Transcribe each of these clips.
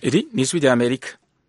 Iri ni ijwi rya Amerika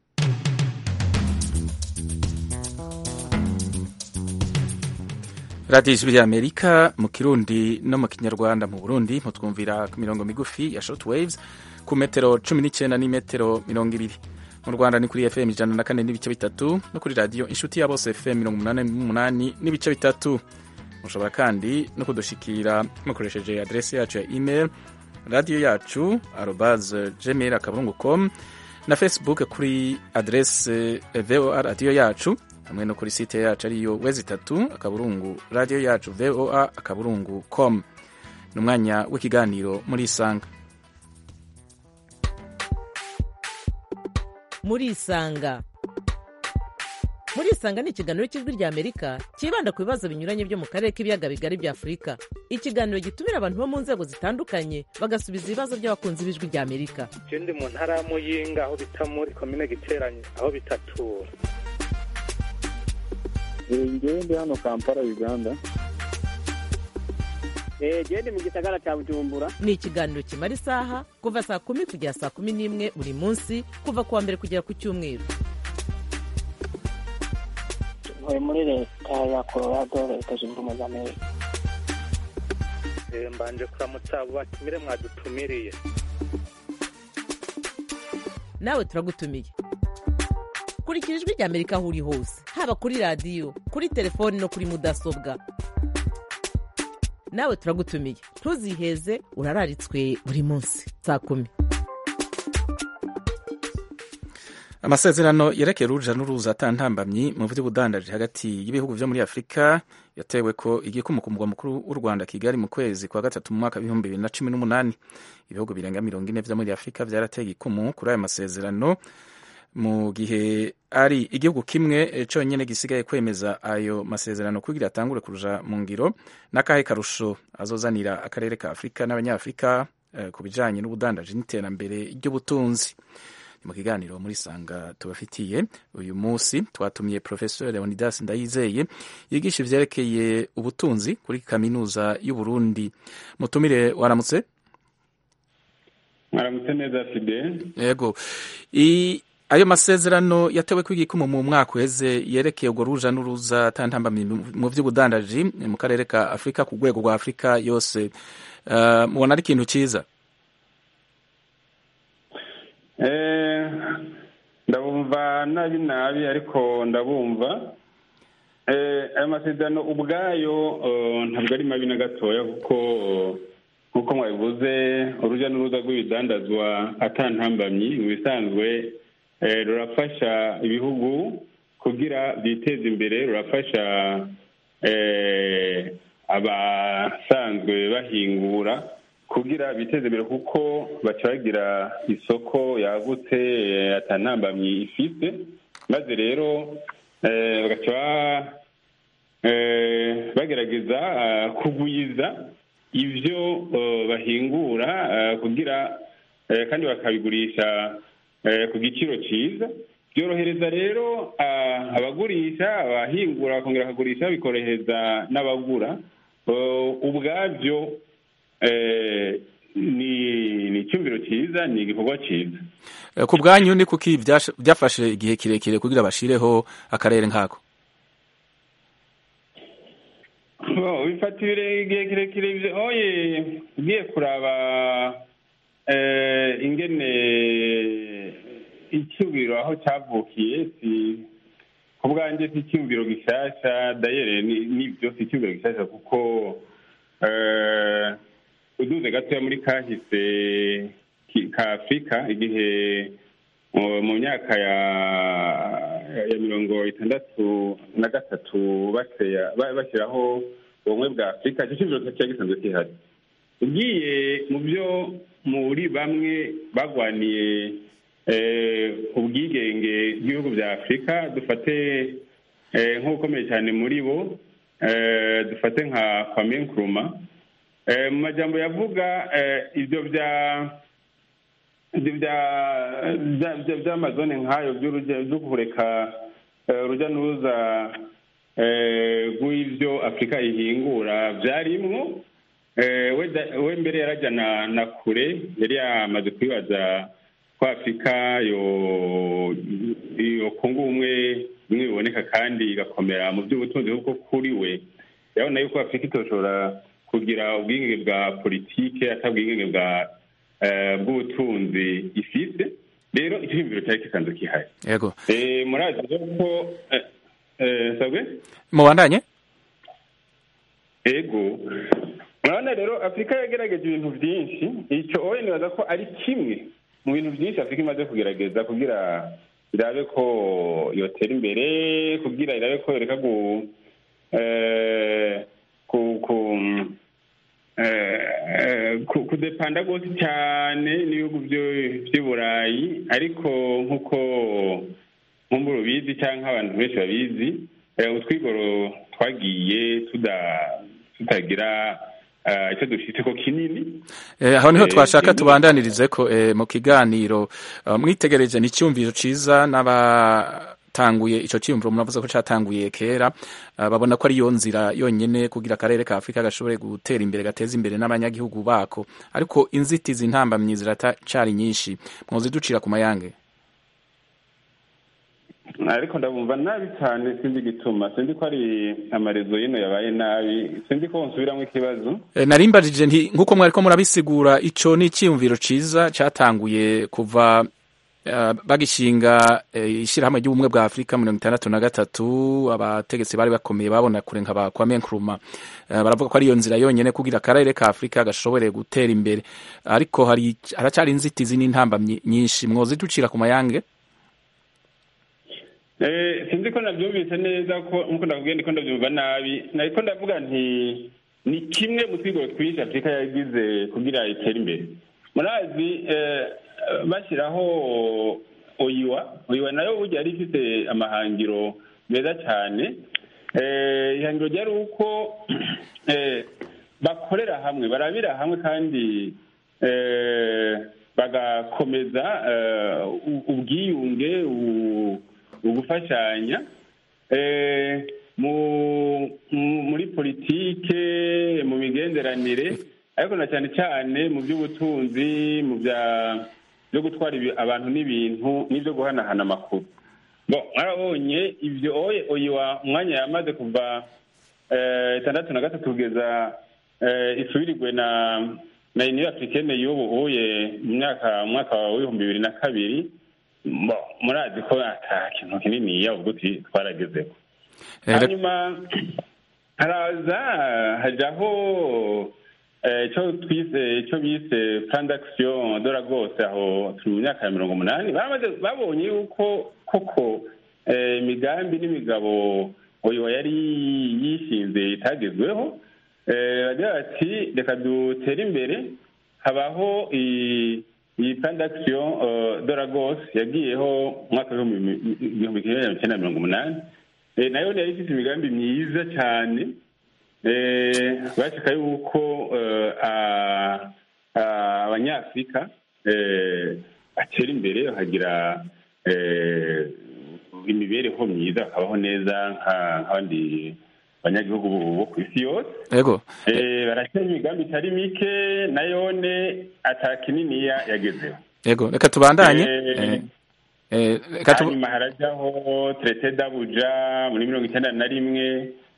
radiyo ijwi rya Amerika mu kirundi no mu kinyarwanda mu Burundi mutwumvira ku mirongo migufi ya short waves ku metero cumi n'icyenda n'imetero mirongo ibiri mu Rwanda ni kuri FM ijana na kane n'ibice bitatu no kuri radiyo inshuti ya bose FM mirongo umunani n'umunani n'ibice bitatu mushobora kandi no kudushikira mukoresheje adresi yacu ya email radiyo yacu arobaze gmail akaburungu com na facebook kuri adrese voa radiyo yacu hamwe no kuri site yacu ariyo wezi itatu akaburungu radiyo yacu voa akaburungu com ni umwanya w'ikiganiro muri isanga muri isanga muri isanga ni ikiganiro cy'ijwi rya amerika cyibanda ku bibazo binyuranye byo mu karere k'ibiyaga bigari bya afurika ikiganiro gitumira abantu bo mu nzego zitandukanye bagasubiza ibibazo by'abakunzi b'ijwi rya amerika je ndi mu ntara ya muyinga aho bita muri komine giteranye aho bitatura ngewe ndi hano kampala uganda genda mu gisagara cya bujumbura ni ikiganiro kimara isaha kuva saa kumi kugera saa kumi n'imwe buri munsi kuva ku wa mbere kugera ku cyumweru ntuye muri leta ya colorado leta zunze ubumwe za amerika Eh, mbanje kuramutsa abo batumire mwadutumiriye nawe turagutumiye kurikira ijwi rya amerika aho uri hose haba kuri radiyo kuri telefoni no kuri mudasobwa nawe turagutumiye ntuziheze urararitswe buri munsi saa kumi amasezerano yerekeye uruja n'uruza atantambamyi mu by'ubudandaji hagati y'ibihugu byo muri afurika yatewe ko igikumu ku mugwa mukuru w'u rwanda kigali mu kwezi kwa gatatu mu mwaka w'ibihumbi bibiri na cumi n'umunani ibihugu birenga mirongo ine byo muri afurika byarateye igikumu kuri ayo masezerano mu gihe ari igihugu kimwe cyonyine gisigaye kwemeza ayo masezerano kugira atangure kuruja mu ngiro n'akahe karusho azozanira akarere ka afurika n'abanyafurika eh, ku bijanye n'ubudandaji n'iterambere ry'ubutunzi mu kiganiro muri sanga tubafitiye uyu munsi twatumiye professeur leonidas ndayizeye yigisha ivyerekeye ubutunzi kuri kaminuza y'uburundi mutumire waramutse mwaramutse neza fide yego I, ayo masezerano yatewe kw'igikumu mu mwaka uheze yerekeye urwo ruja n'uruza tantambamye mu vy'ubudandaji mu karere ka afurika ku rwego rwa afurika yose uh, mubona ari ikintu ciza Eh, ndabumva nabi nabi ariko ndabumva Eh, aya masezerano ubwayo eh, ntabwo ari mabi na gatoya kuko nk'uko mwabivuze urujya n'uruza rw'ibidandazwa atantambamyi mu bisanzwe eh, rurafasha ibihugu kugira byiteze imbere rurafasha eh, abasanzwe bahingura kugira biteze imbere kuko baca bagira isoko yagutse eh, atanambamyi ifite maze rero eh, bagaca ba- eh, bagerageza ah, kugwiza ivyo eh, bahingura ah, kugira eh, kandi bakabigurisha eh, ku giciro cyiza byorohereza rero ah, abagurisha abahingura bakongera bakagurisha bikorohereza n'abagura Eh, ubwabyo eh, ni ni icyumviro cyiza ni igikorwa cyiza Eh, ku bwanyu ni kuki byasha- byafashe igihe kirekire kugira bashireho akarere nkako Bo, bifata ibire- igihe kirekire ivyo- oye ugiye kuraba eh, ingene icyumviro aho cyavukiye si ku bwanjye si icyumviro gishasha dayere ni- nibyo si icyumviro gishasha kuko eh, uduze gatoya muri kahise ki- ka afurika igihe mu- mu myaka ya ya mirongo itandatu na gatatu baseya- ba- bashyiraho ubumwe bwa afurika icyo cyumviro cyari gisanzwe gihari ugiye mu byo muri bamwe bagwaniye eh, ubwigenge bw'ibihugu bya afurika dufate eh, nk'ukomeye cyane muri bo eh, dufate nka kwame nkuruma Eh, mu majambo yavuga eh, ibyo bya ibyo bya- bya- bya- by'amazone nk'ayo by'urujya- byo kureka eh, urujya n'uruza eh, rw'ibyo afurika ihingura byarimwo Eh, we da- we mbere yarajya na na kure yari yamaze kwibaza ko ko afurika yokunga ubumwe bimwe biboneka kandi igakomera mu by'ubutunzi kuko kuri we yabona yuko afurika itoshobora kugira ubwigenge bwa politike atari ubwigenge bwa bw'ubutunzi ifite rero icyo cyumviro cyari kisanzwe kihari yego murazi rero ko sabwe mubandanye ego murabona rero afurika yagerageje ibintu byinshi icyo wowe nibaza ko ari kimwe mu bintu byinshi afurika imaze kugerageza kugira irabe ko yotera imbere kugira irabe ko yoreka gu kudepanda rwose cyane n'ibihugu by'i burayi ariko nk'uko nk'umbura ubizi cyangwa abantu benshi babizi utwigoro twagiye tutagira icyo dufite ko kinini aho niho twashaka tubandanirize ko mu kiganiro mwitegereje ni icyumviro cyiza n'abatanguye icyo cyiyumviro muravuze ko cyatanguye kera babona ko ariyo nzira yonyine kugira akarere ka afurika gashobore gutera imbere gateza imbere n'abanyagihugu bako ariko inzitizi ntambamyi ziracyari nyinshi muziducira ku mayange ariko ndabumva nabi cyane sinzi igituma sinzi ko ari amarezo yino yabaye nabi sinzi ko nsubiramo ikibazo narimbajije nti nk'uko mwari ko murabisigura icyo ni icyiyumviro cyiza cyatanguye kuva bagishinga ishyirahamwe ry'ubumwe bwa afurika mirongo itandatu na gatatu abategetsi bari bakomeye babona kure nka ba kwame nkrumah baravuga ko ariyo nzira yonyine kugira akarere ka afurika gashobore gutera imbere ariko haracyari inzitizi n'intambamyi nyinshi mwozi ducira ku mayange sinzi ko nabyumvise neza ko nk'uko ndakubwiye ndiko ndabyumva nabi ariko ndavuga nti ni kimwe mu twigoro twinshi afurika yagize kugira itere imbere murazi bashyiraho oyiwa oyiwa nayo burya yari ifite amahangiro meza cyane ihangiro ryari uko bakorera hamwe barabira hamwe kandi bagakomeza ubwiyunge ugufashanya muri politike mu migenderanire ariko na cyane cyane mu by'ubutunzi mu byo gutwara abantu n'ibintu n'ibyo guhanahana amakuru mwarabonye ibyo oyiwa umwanya yamaze kuva itandatu na gatatu kugeza isubirirwe na na uniyo afurikene y'ubu uye mu myaka mu mwaka w'ibihumbi bibiri na kabiri murazi ko ata kintu kinini yavuga uti twaragezeho hanyuma haraza hajyaho icyo twise icyo bise plan d'action de rwose aho turi mu myaka ya mirongo umunani babonye yuko koko imigambi n'imigabo oyo yari yishinze itagezweho bagira bati reka dutere imbere habaho iyi plan d'action de Lagos yagiyeho mu mwaka w'ibihumbi kimwe magana cyenda mirongo umunani nayo yari ifite imigambi myiza cyane bashaka yuko abanyafurika batera imbere bakagira imibereho myiza bakabaho neza nk'abandi abanyagihugu bo ku isi yose yego barashyira imigambi itari mike nayone ata kininiya yagezeho yego reka tubandanye hanyuma harajyaho terete dabuja muri mirongo icyenda na rimwe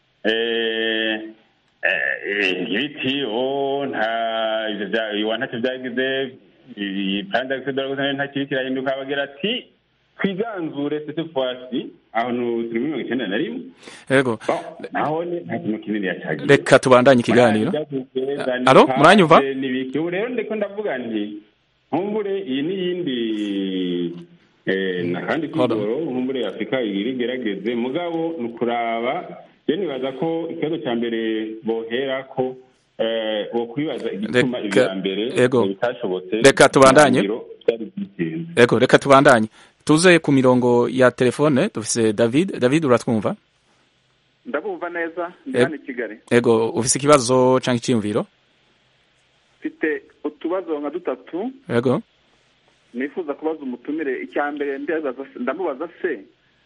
ibiti o nta iwa ntacyo byagize iyi plan d'action de la nta kiri kirahinduka bagira ati twiganzure sete fwasi aho turi muri mirongo icyenda na rimwe yego aho nta kintu kinini yacagiye reka tubandanye ikiganiro alo muranyumva ubu rero ndiko ndavuga nti nkumbure iyi n'iyindi nakandi kwigoro nkumbure afurika iri gerageze mugabo ni ukuraba rero nibaza ko ikibazo cya mbere bohera ko wo kwibaza igituma ibya mbere bitashobotse reka tubandanye yego reka tubandanye tuze ku mirongo ya telefone dufise david david uratwumva ndabumva neza ndi hano i kigali yego ufise ikibazo cyangwa icyiyumviro mfite utubazo nka dutatu yego nifuza kubaza umutumire icya mbere ndamubaza se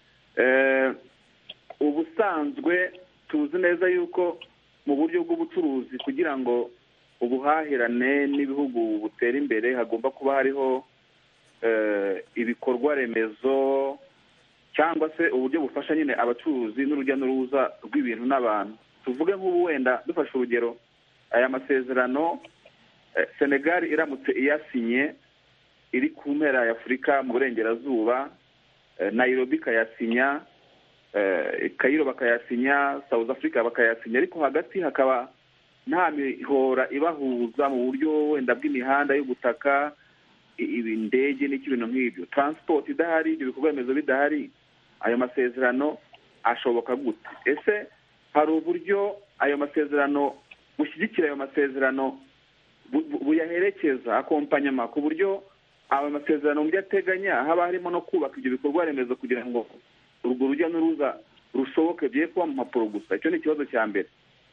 ubusanzwe tuzi neza yuko mu buryo bw'ubucuruzi kugira ngo ubuhahirane n'ibihugu butere imbere hagomba kuba hariho eh, ibikorwa remezo cyangwa se uburyo bufasha nyine abacuruzi n'urujya n'uruza rw'ibintu n'abantu tuvuge nk'ubu wenda dufashe urugero aya masezerano eh, senegal iramutse iyasinye iri ku mpera ya afurika mu burengerazuba eh, nairobi ikayasinya eh, kayiro bakayasinya south africa bakayasinya ariko hagati hakaba nta mihora ibahuza mu buryo wenda bw'imihanda y'ubutaka i- ibi- indege n'iki ibintu nk'ibyo transport idahari ibyo bikorwa remezo bidahari ayo masezerano ashoboka gute ese hari uburyo ayo masezerano bushyigikira ayo masezerano bu- bu- buyaherekeza akompanyama ku buryo ayo masezerano mu byo ateganya haba harimo no kubaka ibyo bikorwa remezo kugira ngo urwo rujya n'uruza rushoboke bye kuba mu mpapuro gusa icyo ni ikibazo cya mbere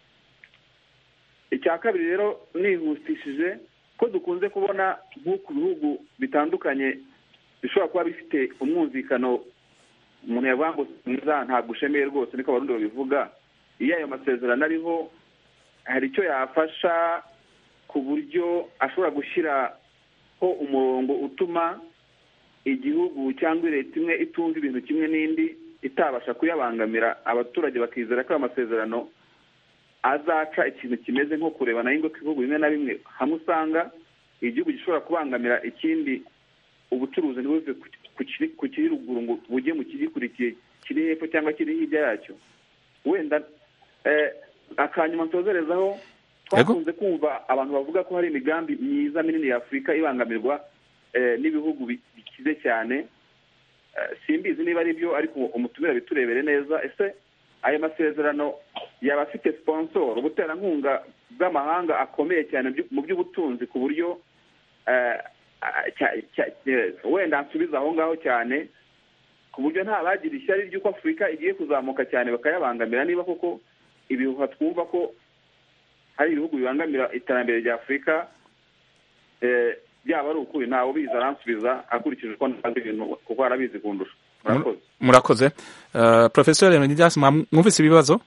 icya kabiri rero nihutishije ko dukunze kubona nk'uku bihugu bitandukanye bishobora kuba bifite umwumvikano umuntu yavuga ngo mwiza ntabwo ushemeye rwose niko abarundi babivuga iyo ayo masezerano ariho hari icyo yafasha ku buryo ashobora gushyiraho umurongo utuma igihugu cyangwa leta imwe itumva ibintu kimwe n'indi itabasha kuyabangamira abaturage bakizera ko ayo masezerano azaca ikintu kimeze nko kurebana y'ingo ibihugu bimwe na bimwe hamwe usanga igihugu gishobora kubangamira ikindi ubucuruzi ntibuve ku- ku kiri- ku kiri ruguru ngo bujye mu kigikurikiye kiri hepfo cyangwa kiri hirya yacyo wenda eh, akanyuma nsozerezaho twakunze kumva abantu bavuga ko hari imigambi myiza minini ya afurika ibangamirwa eh, n'ibihugu bi- bikize cyane Eh, simbizi niba ari byo ariko umutumira biturebere neza ese ayo masezerano yaba afite sponsor ubuterankunga bw'amahanga akomeye cyane byu- mu by'ubutunzi ku buryo eh, ah, cya- cya- eh, wenda nsubiza aho ngaho cyane ku buryo nta bagira ishyari ry'uko afurika igiye kuzamuka cyane bakayabangamira niba koko ibihuha twumva ko hari ibihugu bibangamira iterambere rya afurika eh, byaba ari ukuri ntawe ubizi aransubiza akurikije uko ntazi ibintu kuko arabizi kundusha murakoze murakoze uh, professor leonidas mwa- mwumvise ibibazo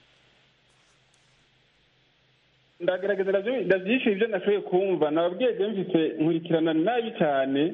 ndagerageza ndabyo- ndabyishyura ibyo nashoboye kumva nababwiye je mfite nkurikirana nabi cyane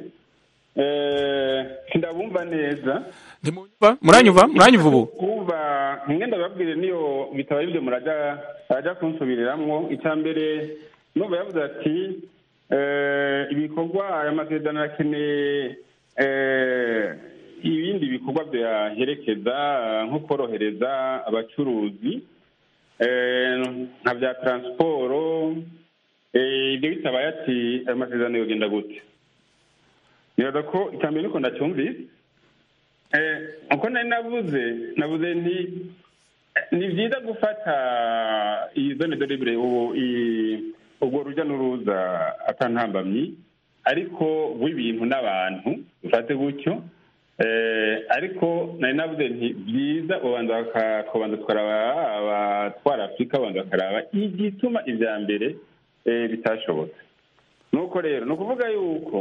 eh, sindabumva neza ntimunyumva muranyumva muranyumva ubu kumva mwe ndababwire niyo bitaba ibyo muraja araja kunsubiriramwo icya mbere numva yavuze ati eh, ibikorwa aya masezerano arakeneye eh, ibindi bikorwa byaherekeza eh, nko korohereza abacuruzi eh, nka bya taransiporo eh, ibyo bitabaye ati ayo masezerano yogenda gute nibaza ko icya mbere niko ndacyumvise Eh, uko nari navuze navuze nti ni byiza gufata iyi zone de libre ubu i- ubwo rujya n'uruza atantambamyi ariko w'ibintu n'abantu dufate gutyo Eh, ariko nari navuze nti byiza ubanza baka- tukabanza tukaraba abatwara afurika babanza bakaraba igituma ibya mbere eh, bitashobotse nuko rero ni ukuvuga yuko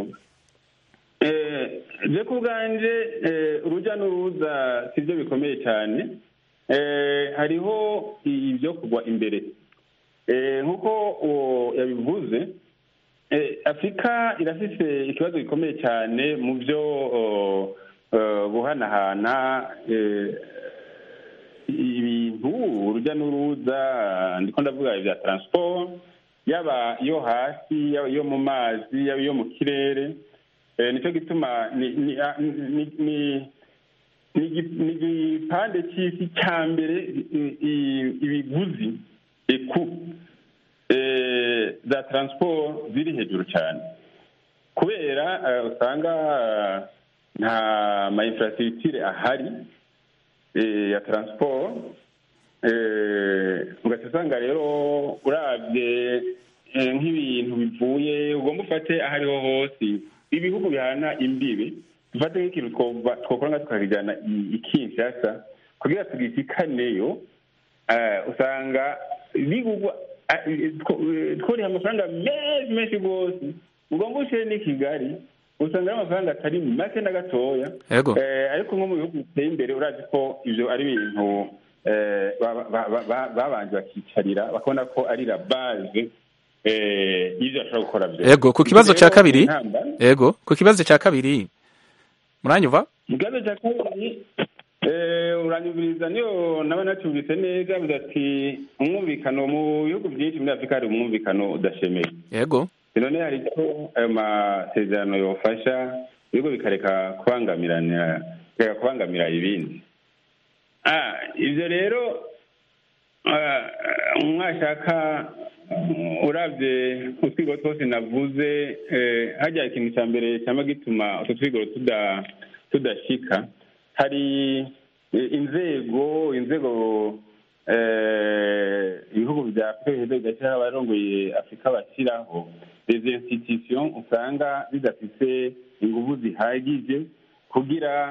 Eh, je ku bwanje eh, urujya n'uruza si byo bikomeye cyane Eh, hariho ibyo kugwa imbere Eh, nk'uko uwo yabivuze eh, afurika irafise ikibazo gikomeye cyane mu byo oh, eh, guhanahana eh, ibintu urujya n'uruza ndiko ndavuga ibya transport yaba iyo hasi yaba iyo mu mazi yaba iyo mu kirere Eh, nicyo gituma ni ni ah, ni- ni- ni igi- ni igipande cy'isi cya mbere i- i- ibiguzi eku eh, za transport ziri hejuru cyane kubera eh, usanga eh, nta ma infrastructure ahari eh, ya transport eh, ugaca usanga rero urabye eh, nk'ibintu bivuye ugomba ufate aho ariho hose ibihugu bihana imbibi dufate nk'ikintu twova- twokora nka tukakijyana i- i kinshasa kugira tugishikaneyo eh, usanga bigugwa ah, eh, two- eh, tworiha amafaranga menshi menshi rwose ugomba ushyire n'i kigali usanga ari amafaranga atari make na gatoya Yego. Eh, ariko nko mu bihugu biteye imbere urazi ko ibyo ari ibintu eh, ba- ba- ba- ba- babanje bakicarira bakabona ko ari la base eh, y'ibyo bashobora gukora byose Yego, ku kibazo Rero, cya kabiri intambara- yego ku kibazo cya kabiri muranyuva ikibazo cya kabiri uranyumviriza niyo naba nacyumvise neza avuga ati umwumvikano mu bihugu byinshi muri afurika hari umwumvikano udashemeye yego none hari icyo ayo masezerano yofasha ibigo bikareka kubangamirana bikareka kubangamira ibindi ibyo rero mwashaka urabye utwigo twose navuze hajya ikintu cya mbere cyangwa gituma utwo twigoro tudashyika hari inzego inzego ibihugu bya afurika bigashyiraho abarongoye afurika bashyiraho izi institution usanga zidafite ingufu zihagije kugira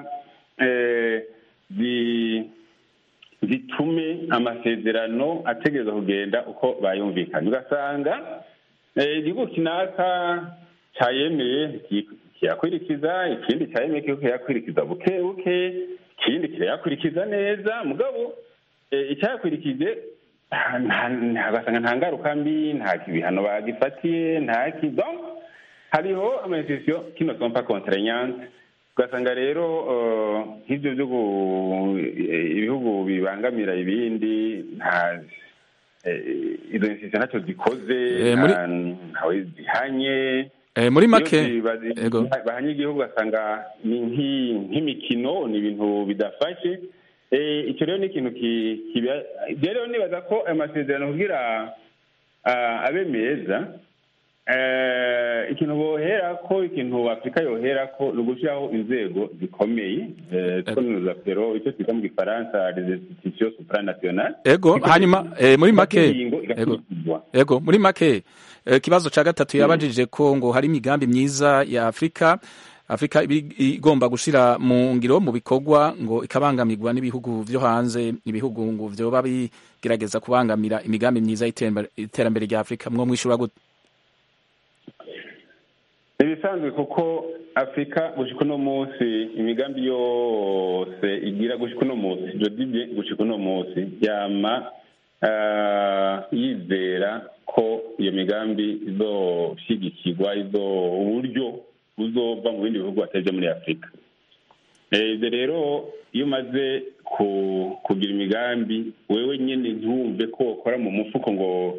zitume amasezerano ategereza kugenda uko bayumvikanye ugasanga igihugu kinaka cyayemeye kiyakurikiza ikindi cyayemeye ko kiyakurikiza buke buke ikindi kirayakurikiza neza mugabo icyayakurikije ugasanga nta ngaruka mbi nta ibihano bagifatiye nta kido hariho amasitisiyo kino sompa konterenyante ugasanga rero nk'ibyo byo ibihugu bibangamira ibindi nta izo institusiyo ntacyo zikoze ntawe zihanye muri make bahanye igihugu ugasanga ni nk'imikino ni ibintu bidafashe icyo rero ni ikintu rero nibaza ko ayo masezerano kugira abe meza ikintu bohera ko ikintu afurika yohera ko ni ugushyiraho inzego zikomeye twonuza pero icyo twita mu gifaransa les institutions supranationales ego hanyuma muri make ego muri make ikibazo cya gatatu yabajije ko ngo hari imigambi myiza ya afurika afurika igomba gushyira mu ngiro mu bikorwa ngo ikabangamirwa n'ibihugu byo hanze ibihugu ngo byoba bigerageza kubangamira imigambi myiza y'iterambere rya afurika mwo mwishyura gute ibisanzwe kuko afurika gushyika uno munsi imigambi yose igira gushyika uno munsi jodibye gushyika uno munsi yama yizera ko iyo migambi izoshyigikirwa izo uburyo buzova mu bindi bihugu batari muri afurika ibyo rero iyo umaze kugira imigambi wewe nyine ntiwumve ko ukora mu mufuko ngo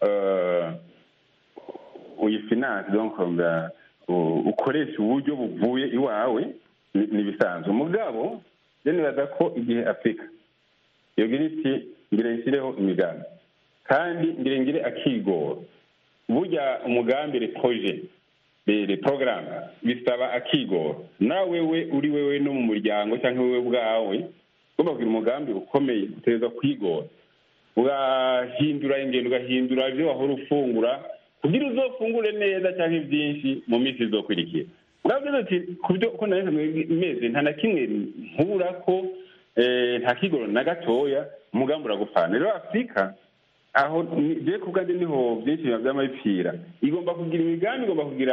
uyifinanse ukoresha uburyo buvuye iwawe ni ibisanzwe mugabo nibaza ko igihe afurika yogira iti ngire nshyireho imigambi kandi ngire ngire akigoro burya umugambi repoje re porogaramu bisaba akigoro nawe we uri wewe no mu muryango cyangwa wowe ubwawe ugomba kugira umugambi ukomeye utegereza kwigora ugahindura ingendo ugahindura ibyo wahora ufungura kugira uzofungure neza cyangwa ibyinshi mu minsi izokurikira muravuze ati ku byo uko nawe meze nta na kimwe nkura ko nta kigoro na gatoya umugambi uragupfana rero afurika aho ngiye ku bwanjye niho byinshi biba by'amabipfira igomba kugira imigambi igomba kugira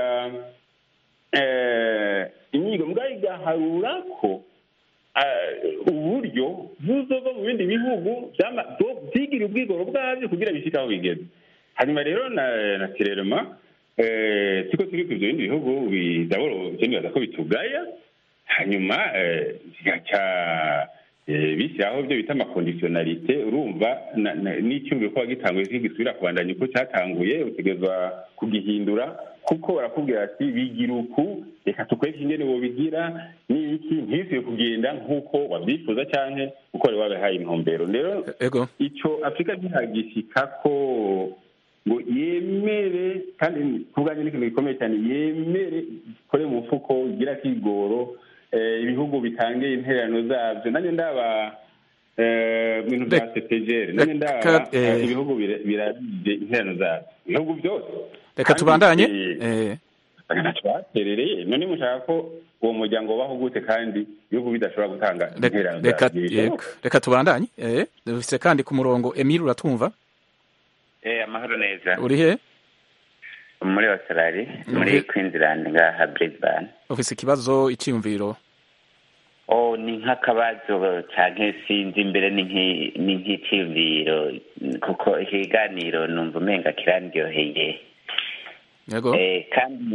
inyigo mbwa igaharura ko uburyo buzova mu bindi bihugu byigira ubwigoro bwabyo kugira bishyike aho bigeze hanyuma rero na kirerema siko turi ku ibyo bindi bihugu bidaboro bibaza ko bitugaya hanyuma bigaca bishyiraho ibyo bita amakondisiyonalite urumva n'icyumviro ko wagitanguye kigisubira kubandanya uko cyatanguye utegerezwa kugihindura kuko barakubwira ati bigira uku reka tukwereke ingene wobigira n'iki ntibisubiye kugenda nk'uko wabyifuza cyangwa uko wari wabahaye intumbero rero icyo afurika ntihagishyika ko ngo yemere kandi ku bwanjye ni ikintu gikomeye cyane yemere ikore mu mufuko igira akigoro ibihugu bitange intererano zabyo nanjye ndaba mu bintu bya sepejeri nanjye ndaba ibihugu birabije intererano zabyo ibihugu byose reka tubandanye ntacyo baterereye none mushaka ko uwo muryango ubaho gute kandi ibihugu bidashobora gutanga intererano zabyo reka tubandanye dufite kandi ku murongo emile uratumva amahoro neza uri he muri australia muri queensland ngaha brisbane ufise ikibazo icyiyumviro oh ni nk'akabazo canke sinzi imbere ni nk'iciyumviro kuko ikiganiro numva umenga kirandyoheye yego kandi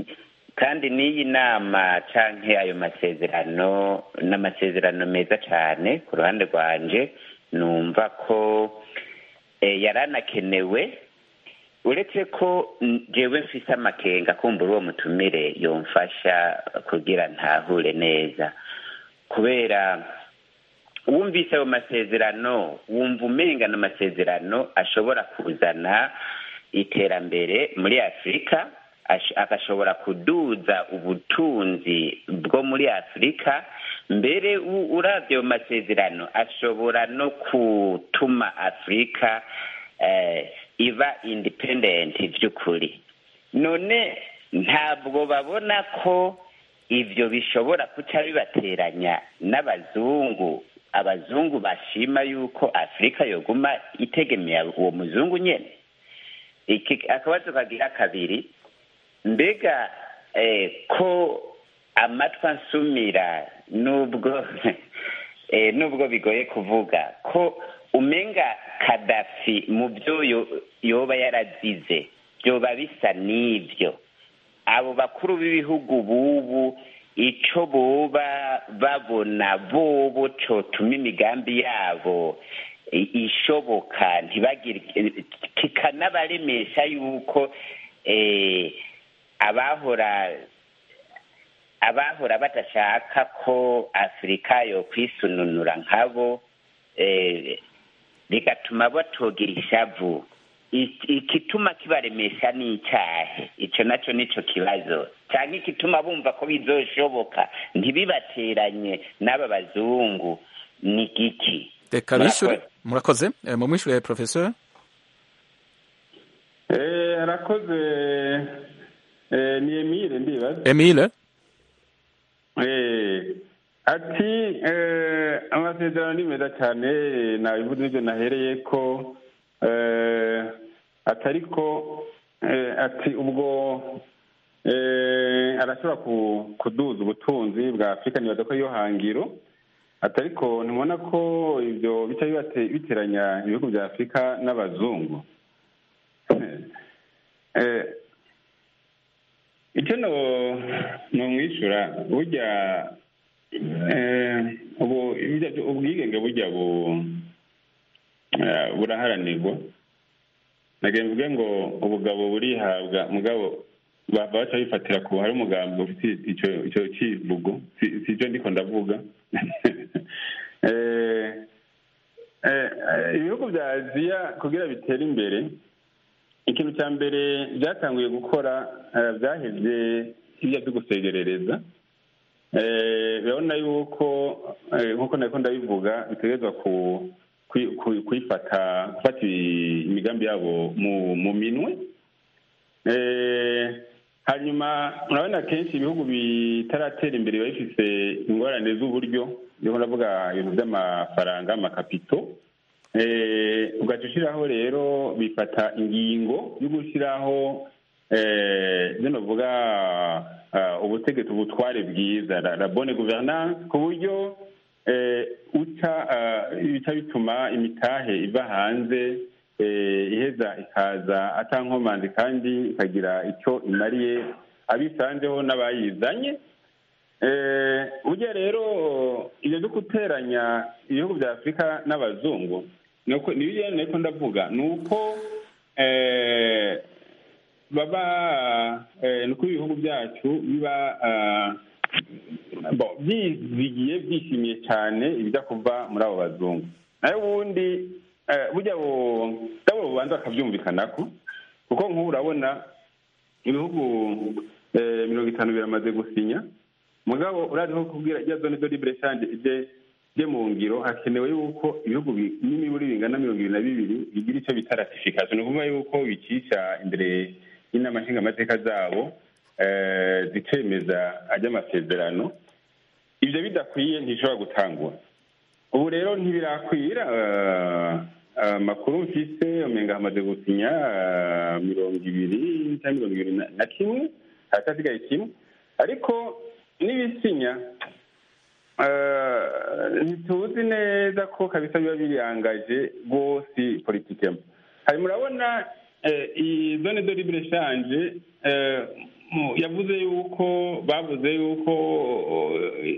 kandi n'iyi nama canke ayo masezerano n'amasezerano meza cane ku ruhande rwanje numva ko eh, yaranakenewe uretse ko mm, jewe mfise amakenga kumbura uwo mutumire yomfasha kugira ntahure neza kubera wumvise ayo masezerano wumva umenga n'amasezerano ashobora kuzana iterambere muri afurika ash- agashobora kuduza ubutunzi bwo muri afurika mbere u- uravye ayo masezerano ashobora no gutuma afurika eh, iba independent vy'ukuri none ntabwo babona ko ivyo bishobora kuca bibateranya n'abazungu abazungu bashima yuko afurika yoguma itegemeye uwo muzungu nyene iki akabazo kagira kabiri mbega eh, ko amatwi ansumira nubwo eh, nubwo bigoye kuvuga ko umenga kadafi mu byo yo- yoba yarazize byoba bisa n'ivyo abo bakuru b'ibihugu bubu ico boba babona bobo cotuma imigambi yabo i- ishoboka ntibagire kikanabaremesha yuko eh, abahora abahora badashaka ko afurika yo kwisununura nkabo eh, bigatuma batogira ishavu I- igituma kibaremesha ni icyahe ico naco nico kibazo canke igituma bumva ko bizoshoboka ntibibateranye n'aba bazungu ni giki reka Murakoze. bishure murakoze Eh, mumwishure professeur Eh, arakoze eh, ni emile ndibaza emile Eh, ati eh, amasezerano ni meza cyane nabivuze n'ibyo nahereye ko eh, atari ko eh, ati ubwo eh, arashobora ku- kuduza ubutunzi bwa afurika nibaza ko iyo hangiro atari ko ntibona ko ibyo bica bibate- biteranya ibihugu bya afurika n'abazungu Eh, icyo no nomwishyura burya eh, ubu ibijya- ubwigenge burya bu eh, buraharanirwa nagira mvuge ngo ubugabo burihabwa mugabo ba- baca bifatira ku hari umugambi ufite icyo icyo kivugo si si cyo ndiko ndavuga Eh, eh, eh, ibihugu bya aziya kugira bitere imbere ikintu cya mbere byatanguye gukora eh, byaheze ibyo byo gusegerereza Eh, urabona yuko eh, nk'uko nako ndabivuga bitegerezwa ku kwi- kwi- kwifata gufata imigambi yabo mu mu minwe Eh, hanyuma urabona kenshi ibihugu bitaratera imbere biba bifite ingorane z'uburyo niho ndavuga ibintu by'amafaranga amakapito Eh, ugaca ushyiraho rero bifata ingingo yo gushyiraho eh, ibyo navuga ah, ubutegetsi ubutware bwiza la la bonne gouvernance ku buryo eh, uca ah, bica bituma imitahe iva hanze eh, iheza ikaza atankomanzi kandi ikagira icyo imariye abisanzeho n'abayizanye Eh, burya rero ibyo byo guteranya ibihugu bya afurika n'abazungu ni uko ni biriya niko ndavuga ni uko eh, baba eh, ni uko ibihugu byacu biba ah, bo, byizigiye byishimiye cyane ibijya kuva muri abo bazungu nayo ubundi eh, burya bu- nabo bubanza bakabyumvikanako kuko nk'ubu urabona ibihugu eh, mirongo itanu biramaze gusinya mugabo urazi nko kubwira rya zone de libre change ije je mu ngiro hakenewe yuko ibihugu bi- n'imiburi bingana mirongo ibiri na bibiri bigira icyo bita ratification ni ukuvuga yuko bicisha imbere y'inama nshingamateka zabo eh, zicemeza ajya amasezerano ibyo bidakwiye ntishobora gutangwa ubu rero ntibirakwira eh, amakuru mfise umenga hamaze gusinya eh, mirongo ibiri cyangwa mirongo ibiri na- na kimwe haracyasigaye kimwe ariko n'ibisinya eh, ntituzi neza ko kabisa biba birangaje rwose politikemo hari murabona eh, iyi zone de libre change eh, mu- yavuze yuko bavuze yuko eh,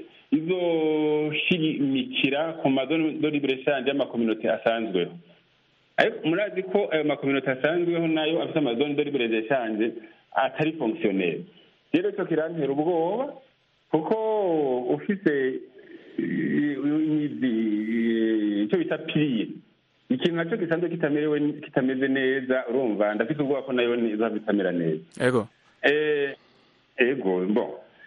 izoshimikira ku mazone de libre change y'amakominote asanzweho ariko murazi ko ayo makominote asanzweho nayo afite amazone de libre change atari fonctionnel rero cyo kirantera ubwoba kuko ufite eh, imizi eh, icyo bita piriye ikintu nacyo gisanzwe kitamerewe kitameze neza urumva ndafite ubwoba ko nayo izaba itamera neza ego Eh, ego bon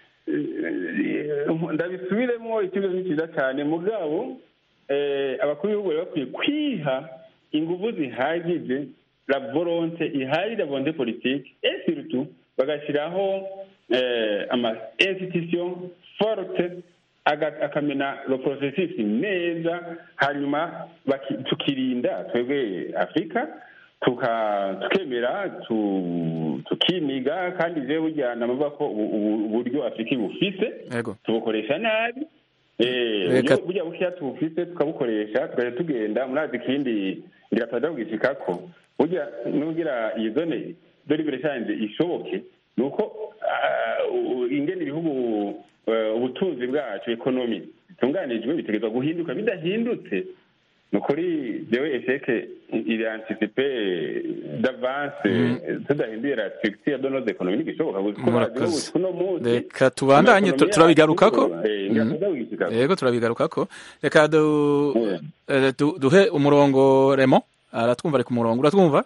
Eh, ndabisubiremo ikibazo ni cyiza cyane mugabo eh, abakuru b'ibihugu bari bakwiye kwiha ingufu zihagije la volonte ihari la volonte politique et surtout bagashyiraho eh, ama institution forte aga- akamena le processus neza hanyuma baki- tukirinda twebwe afurika tuka tukemera tu- tukiniga kandi jewe burya namavuga ko ubu- ubu- uburyo afurika ibufise ego tubukoresha nabi Eh, Reka- uburyo burya bukeya tubufise tukabukoresha tukajya tugenda murazi ikindi ngira turaja kugishikako burya nugira iyi zone dore ibire canje ishoboke ni uko ah, u- ingene ibihugu eh, ubutunzi bwacu ekonomi bitunganijwe bitegerezwa guhinduka bidahindutse ni ukuri jewe esheke iri anticipe d'avance tudahinduye la structure de nos économies ntigishoboka kuko Murakoze. igihugu kuno munsi reka tubandanye tu- amaekonomi turabigarukako yacu, eh, ngira Mhm. tuza kugishikako. yego turabigarukako reka du- Mm. eh, du- duhe umurongo remo aratwumva ari ku murongo uratwumva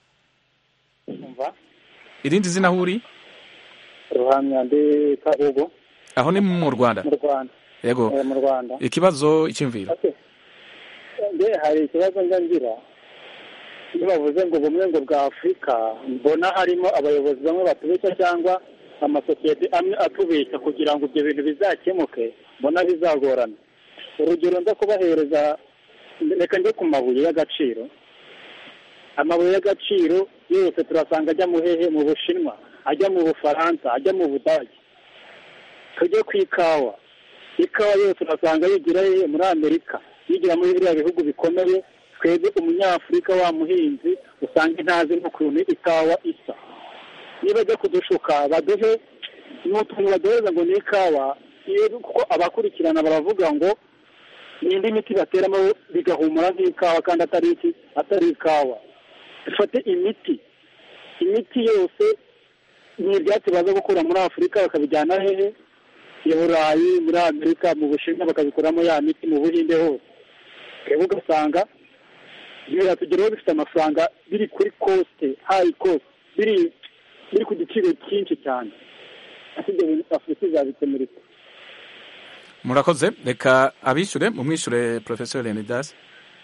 umva irindi zina aho uri ruhamya ndi kabugu aho ni mu rwanda mu rwanda yego eh, mu rwanda ikibazo icyumviro Okay. nge hari ikibazo njya ngira iyo bavuze ngo ubumwe ngo bwa afurika mbona harimo abayobozi bamwe batubeshya cyangwa amasosiyete amwe atubeshya kugira ngo ibyo bintu bizakemuke mbona bizagorana urugero nza kubahereza reka njye ku mabuye y'agaciro amabuye y'agaciro yose turasanga ajya mu hehe mu bushinwa ajya mu bufaransa ajya mu budage tujye ku ikawa ikawa yose urasanga yigira hehe muri amerika yigira muri biriya bihugu bikomeye twebwe umunyafurika wa muhinzi usanga ntazi n'ukuntu ikawa isa niba ajya kudushuka baduhe ni utuntu baduhereza ngo ni ikawa iyo kuko abakurikirana baravuga ngo ni indi miti bateramo bigahumura nk'ikawa kandi atari iki atari ikawa dufate imiti imiti yose ni ibyatsi baza gukura muri afurika bakabijyana hehe i burayi muri amerika mu bushinwa bakabikuramo ya miti mu buhinde hose twebwe ugasanga biratugeraho bifite amafaranga biri kuri kosite hayi kosite biri biri ku giciro cyinshi cyane ese ibyo bintu afurika izabikemura ite murakoze reka abishyure mumwishyure porofesor leonidas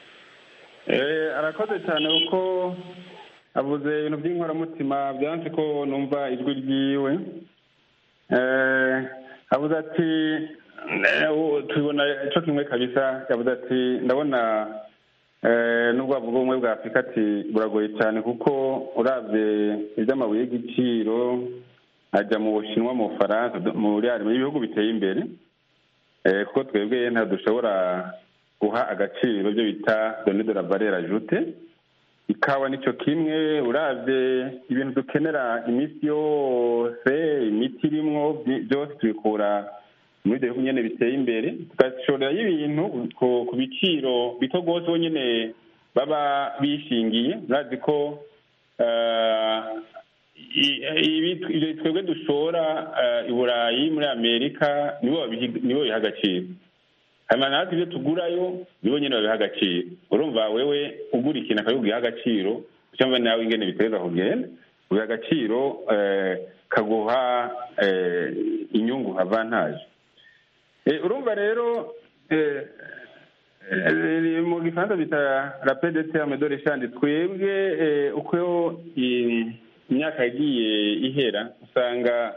Eh, arakoze cyane kuko avuze ibintu by'inkoramutima byanze ko numva ijwi ryiwe Eh, avuze ati eh, u- tubibona cyo kimwe kabisa yavuze ati ndabona eh, nubwo bavuga ubumwe bwa afurika ati buragoye cyane kuko urabye iby'amabuye y'igiciro ajya mu bushinwa mu bufaransa muri mu bihugu biteye imbere Eh, kuko twebwe ntabwo dushobora guha agaciro ibyo bita doni de la valeur ajoute ikawa nicyo kimwe urabye ibintu dukenera iminsi yose imiti irimwo byi- byose tubikura muri ibyo bihugu nyine biteye imbere tugashorerayo ibintu ku- ku biciro bito rwose bo nyine baba bishingiye urazi ko eh, i- ibi- ibyo twebwe dushora eh, i burayi muri amerika nibo babihi- nibo biha agaciro hanyuma natwe ibyo tugurayo nibo nyine babiha agaciro urumva wewe ugura ikintu akabiguha agaciro cyangwa nawe ingene bitereza kugenda ubiha agaciro eh, kaguha eh, inyungu avantage Eh, urumva rero eh, eh, mu gifaransa bita rapide terme de rechange twebwe eh, uko i- imyaka yagiye ihera usanga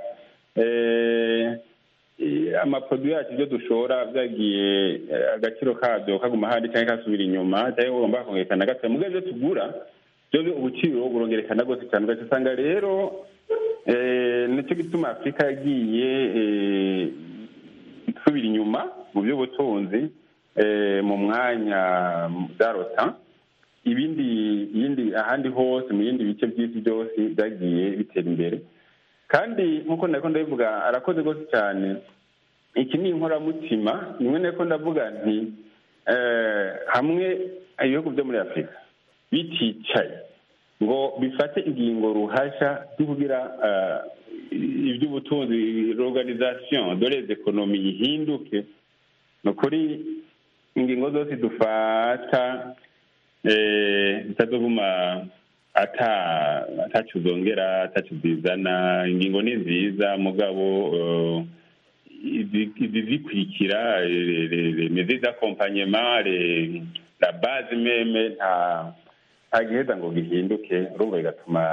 eh, i- amaproduwi yacu ibyo dushora byagiye eh, agaciro kabyo kaguma handi cyangwa kasubira inyuma cyangwa ugomba kongerekana gato mu ibyo tugura byo ubuciro burongerekana rwose cyane ugaca usanga rero eh, nicyo gituma afurika yagiye eh, isubira inyuma mu by'ubutunzi eh, mu mwanya darota ibindi ibindi ahandi hose mu bindi bice by'isi byose byagiye bitera imbere kandi nk'uko nako ndabivuga arakoze rwose cyane iki ni inkoramutima nimwe nako ndavuga nti hamwe ibihugu byo muri afurika biticaye ngo bifate ingingo ruhasha zo kugira iby'ubutunzi l'organisation de les economy yihinduke ni ukuri ingingo zose dufata zitazoguma atacu zongera atacu zizana ingingo ni nziza mugabo izizikurikira mezi d'accompagnement la base meme nta nta giheza ngo gihinduke urumva bigatuma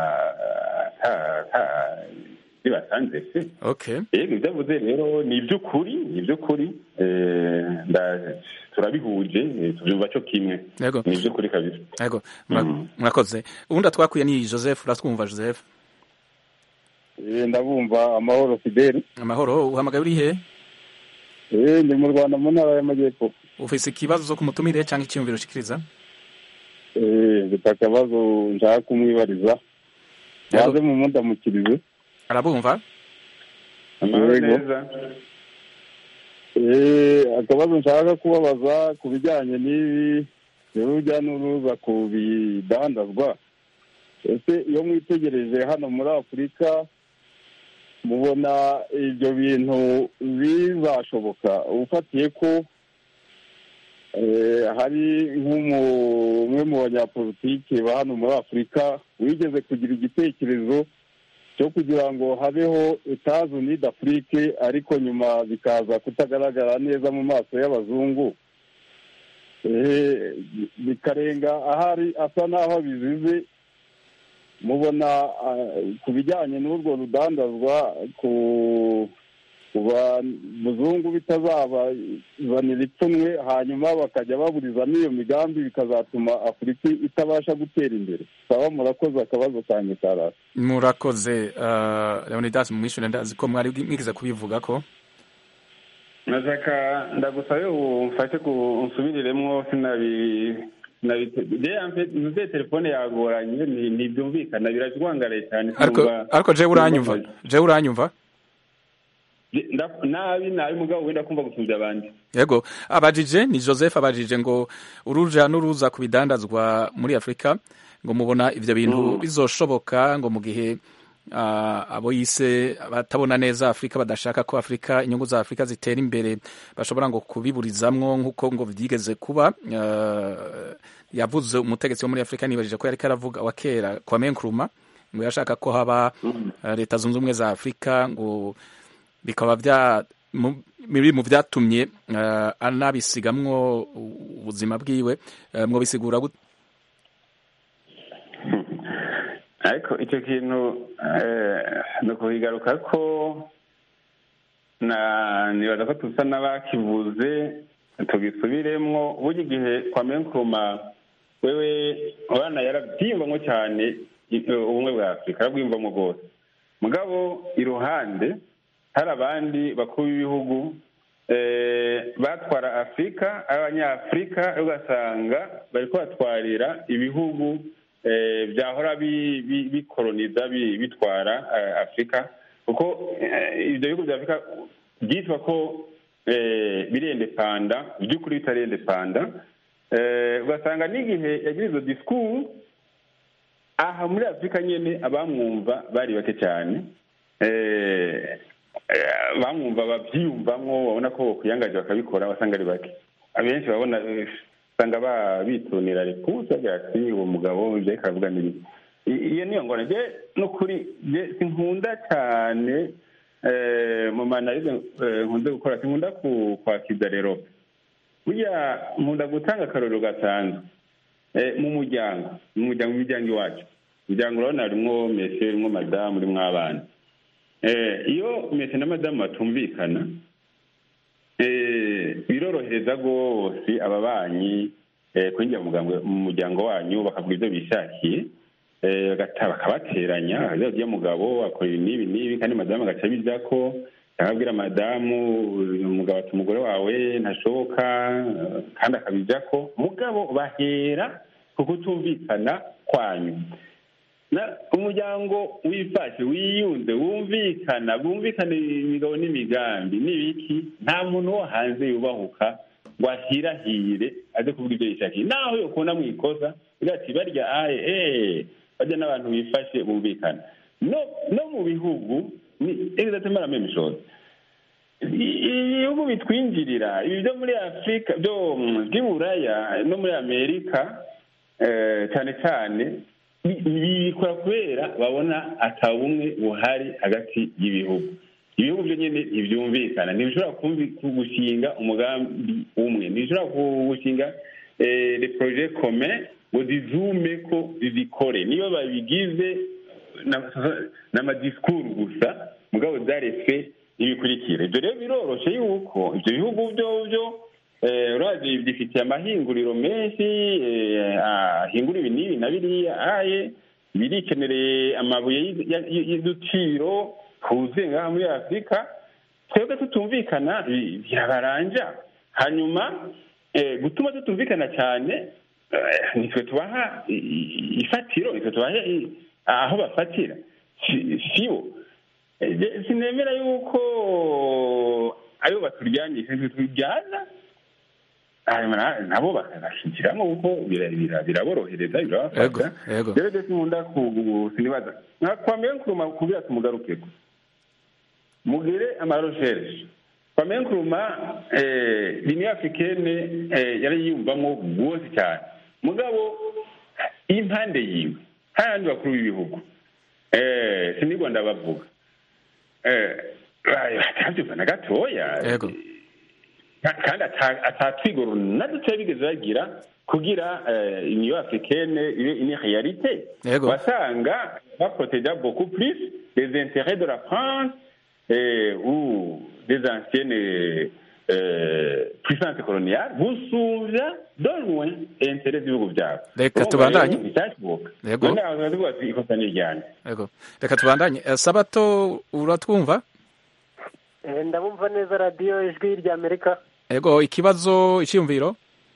bibasanze se okay yego ibyo avuze rero ni iby'ukuri ni iby'ukuri turabihuje tubyumva cyo kimwe yego ni iby'ukuri kabisa yego murakoze ubundi atwakuye ni joseph uratwumva joseph ndabumva amahoro fideli amahoro uhamagaye uri he ndi mu rwanda mu ntara y'amajyepfo ufise ikibazo ku mutumire cyangwa icyiyumviro ushikiriza mfite akabazo nshaka kumwibariza yaze mu mundamukirize arabumva amahoro neza akabazo nshaka kubabaza ku bijyanye n'ibi urujya n'uruza ku bidandazwa ese iyo mwitegereje hano muri afurika mubona ibyo bintu bizashoboka ufatiye ko hari nk'umwe mu banyapolitiki ba hano muri afurika wigeze kugira igitekerezo cyo kugira ngo habeho etaje unide afurike ariko nyuma bikaza kutagaragara neza mu maso y'abazungu bikarenga ahari asa n'aho bizize mubona ku bijyanye n'urwo rudandazwa ku bazungu bitazabazanira ipfunwe hanyuma bakajya baburizamo iyo migambi bikazatuma afurika itabasha gutera imbere saba murakoze akabazo kanjye karasi murakoze leonidas mumwishyure ndazi ko mwari mwigize kubivuga ko nashaka ndagusabe umfashe unsubiriremo sinabi ntuze telefone yagoranye ntibyumvikana birajwangaraye cyane ariko jewe uranyumva jewe uranyumva nabi nabi mugabo wenda kumva gusumbya abandi yego abajije ni joseph abajije ngo uruja n'uruza ku bidandazwa muri afurika ngo mubona ibyo bintu bizoshoboka ngo mu gihe abo yise batabona neza afurika badashaka ko afurika inyungu za afurika zitera imbere bashobora ngo kubiburizamwo nk'uko ngo byigeze kuba yavuze umutegetsi wo muri afurika nibajije ko yari karavuga wa kera kwa menkuruma ngo yashaka ko haba leta zunze ubumwe za afurika ngo bikaba bya biri mu byatumye anabisigamwo ubuzima bwiwe mwo bisigura ariko icyo kintu ni ukubigaruka ko nibaza ko dusa n'abakivuze tugisubiremo burya igihe kwa menkuruma wewe abana yarabyiyumvamo cyane ubumwe bwa afurika arabwiyumvamo rwose mugabo iruhande hari abandi bakuru b'ibihugu batwara afurika abanyafurika ugasanga bari kubatwarira ibihugu byahora bikoroniza bitwara afurika kuko ibyo bihugu bya afurika byitwa ko birendepanda by'ukuri bitarendepanda ugasanga n'igihe yagira izo disikuru aha muri afurika nyine abamwumva bari bake cyane bamwumva babyiyumvamo babona ko bakwiyangaje bakabikora basanga ari bake abenshi babona usanga bitunira repusi bagira ati uwo mugabo ibyo ariko aravuga n'ibiki iyo niyo ngona njye n'ukuri sinkunda cyane mu manarize nkunze gukora sinkunda kwakiza rero burya nkunda gutanga akarorero gasanzwe mu muryango mu muryango w'imiryango iwacu umuryango urabona harimo mesi harimo madamu urimo abana iyo mesi na madamu batumvikana birorohereza rwose ababanyi kwinjira mu muryango wanyu bakavuga ibyo bishakiye bakabateranya iyo mugabo akora ibi n'ibi n'ibi kandi madamu agaca abijya ko akabwira madamu umugabo ati umugore wawe ntashoboka kandi akabijya ko mugabo bahera ku kutumvikana kwanyu na umuryango wifashe wiyunze wumvikana wumvikana imigabo n'imigambi n'ibiki nta muntu wo hanze yubahuka ngo ahirahire aze kuvuga ibyo yishakiye naho yokubona mu ikosa ugira ati barya aye eee barya n'abantu bifashe bumvikana no no mu bihugu ni exactement la même chose ibihugu bitwinjirira ibi byo muri afurika byo by'iburaya no muri amerika cyane cyane bikora kubera babona atabumwe buhari hagati y'ibihugu ibihugu byo nyine ntibyumvikana ntibishobora gushinga umugambi umwe ntibishobora gushinga le projet commun ngo zizume ko zizikore niyo babigize n'amadisikuru gusa mugabo zarefe ntibikurikire ibyo rero biroroshye yuko ibyo bihugu byo byo urazi bifitiye amahinguriro menshi ahingura ibi n'ibi na biriya aye birikenereye amabuye y'uduciro tuzuye ngaha muri afurika twebwe tutumvikana birabaranja hanyuma gutuma tutumvikana cyane nitwe tubaha ifatiro nitwe tubaha aho bafatira sibo sinemera yuko ayo baturyanyisha nitwe tujyana nabo bakanashyikiramo kuko biraborohereza birabafasha rero ndetse nkunda sinibaza kwamenya nkuruma kubwira tumugarukeko mugire amaroshereshe kwamenya nkuruma liniyo africaine yari yiyumvamo rwose cyane mugabo impande yiwe hari abandi bakuru b'ibihugu sinigwa ndabavuga batabyumva na gatoya kandi atatwigoro na dutoya bigeze bagira kugira uniyo africaine ibe une réalité wasanga baproteja beaucoup plus les intérêts de la france ou des anciennes puissance coloniale gusumvya de loin intérêt z'ibihugu byabo reka tubandanye yego ikosa ni iryanjye yego reka tubandanye sabato uratwumva ndabumva neza radiyo ijwi ry'amerika yego ikibazo icyiyumviro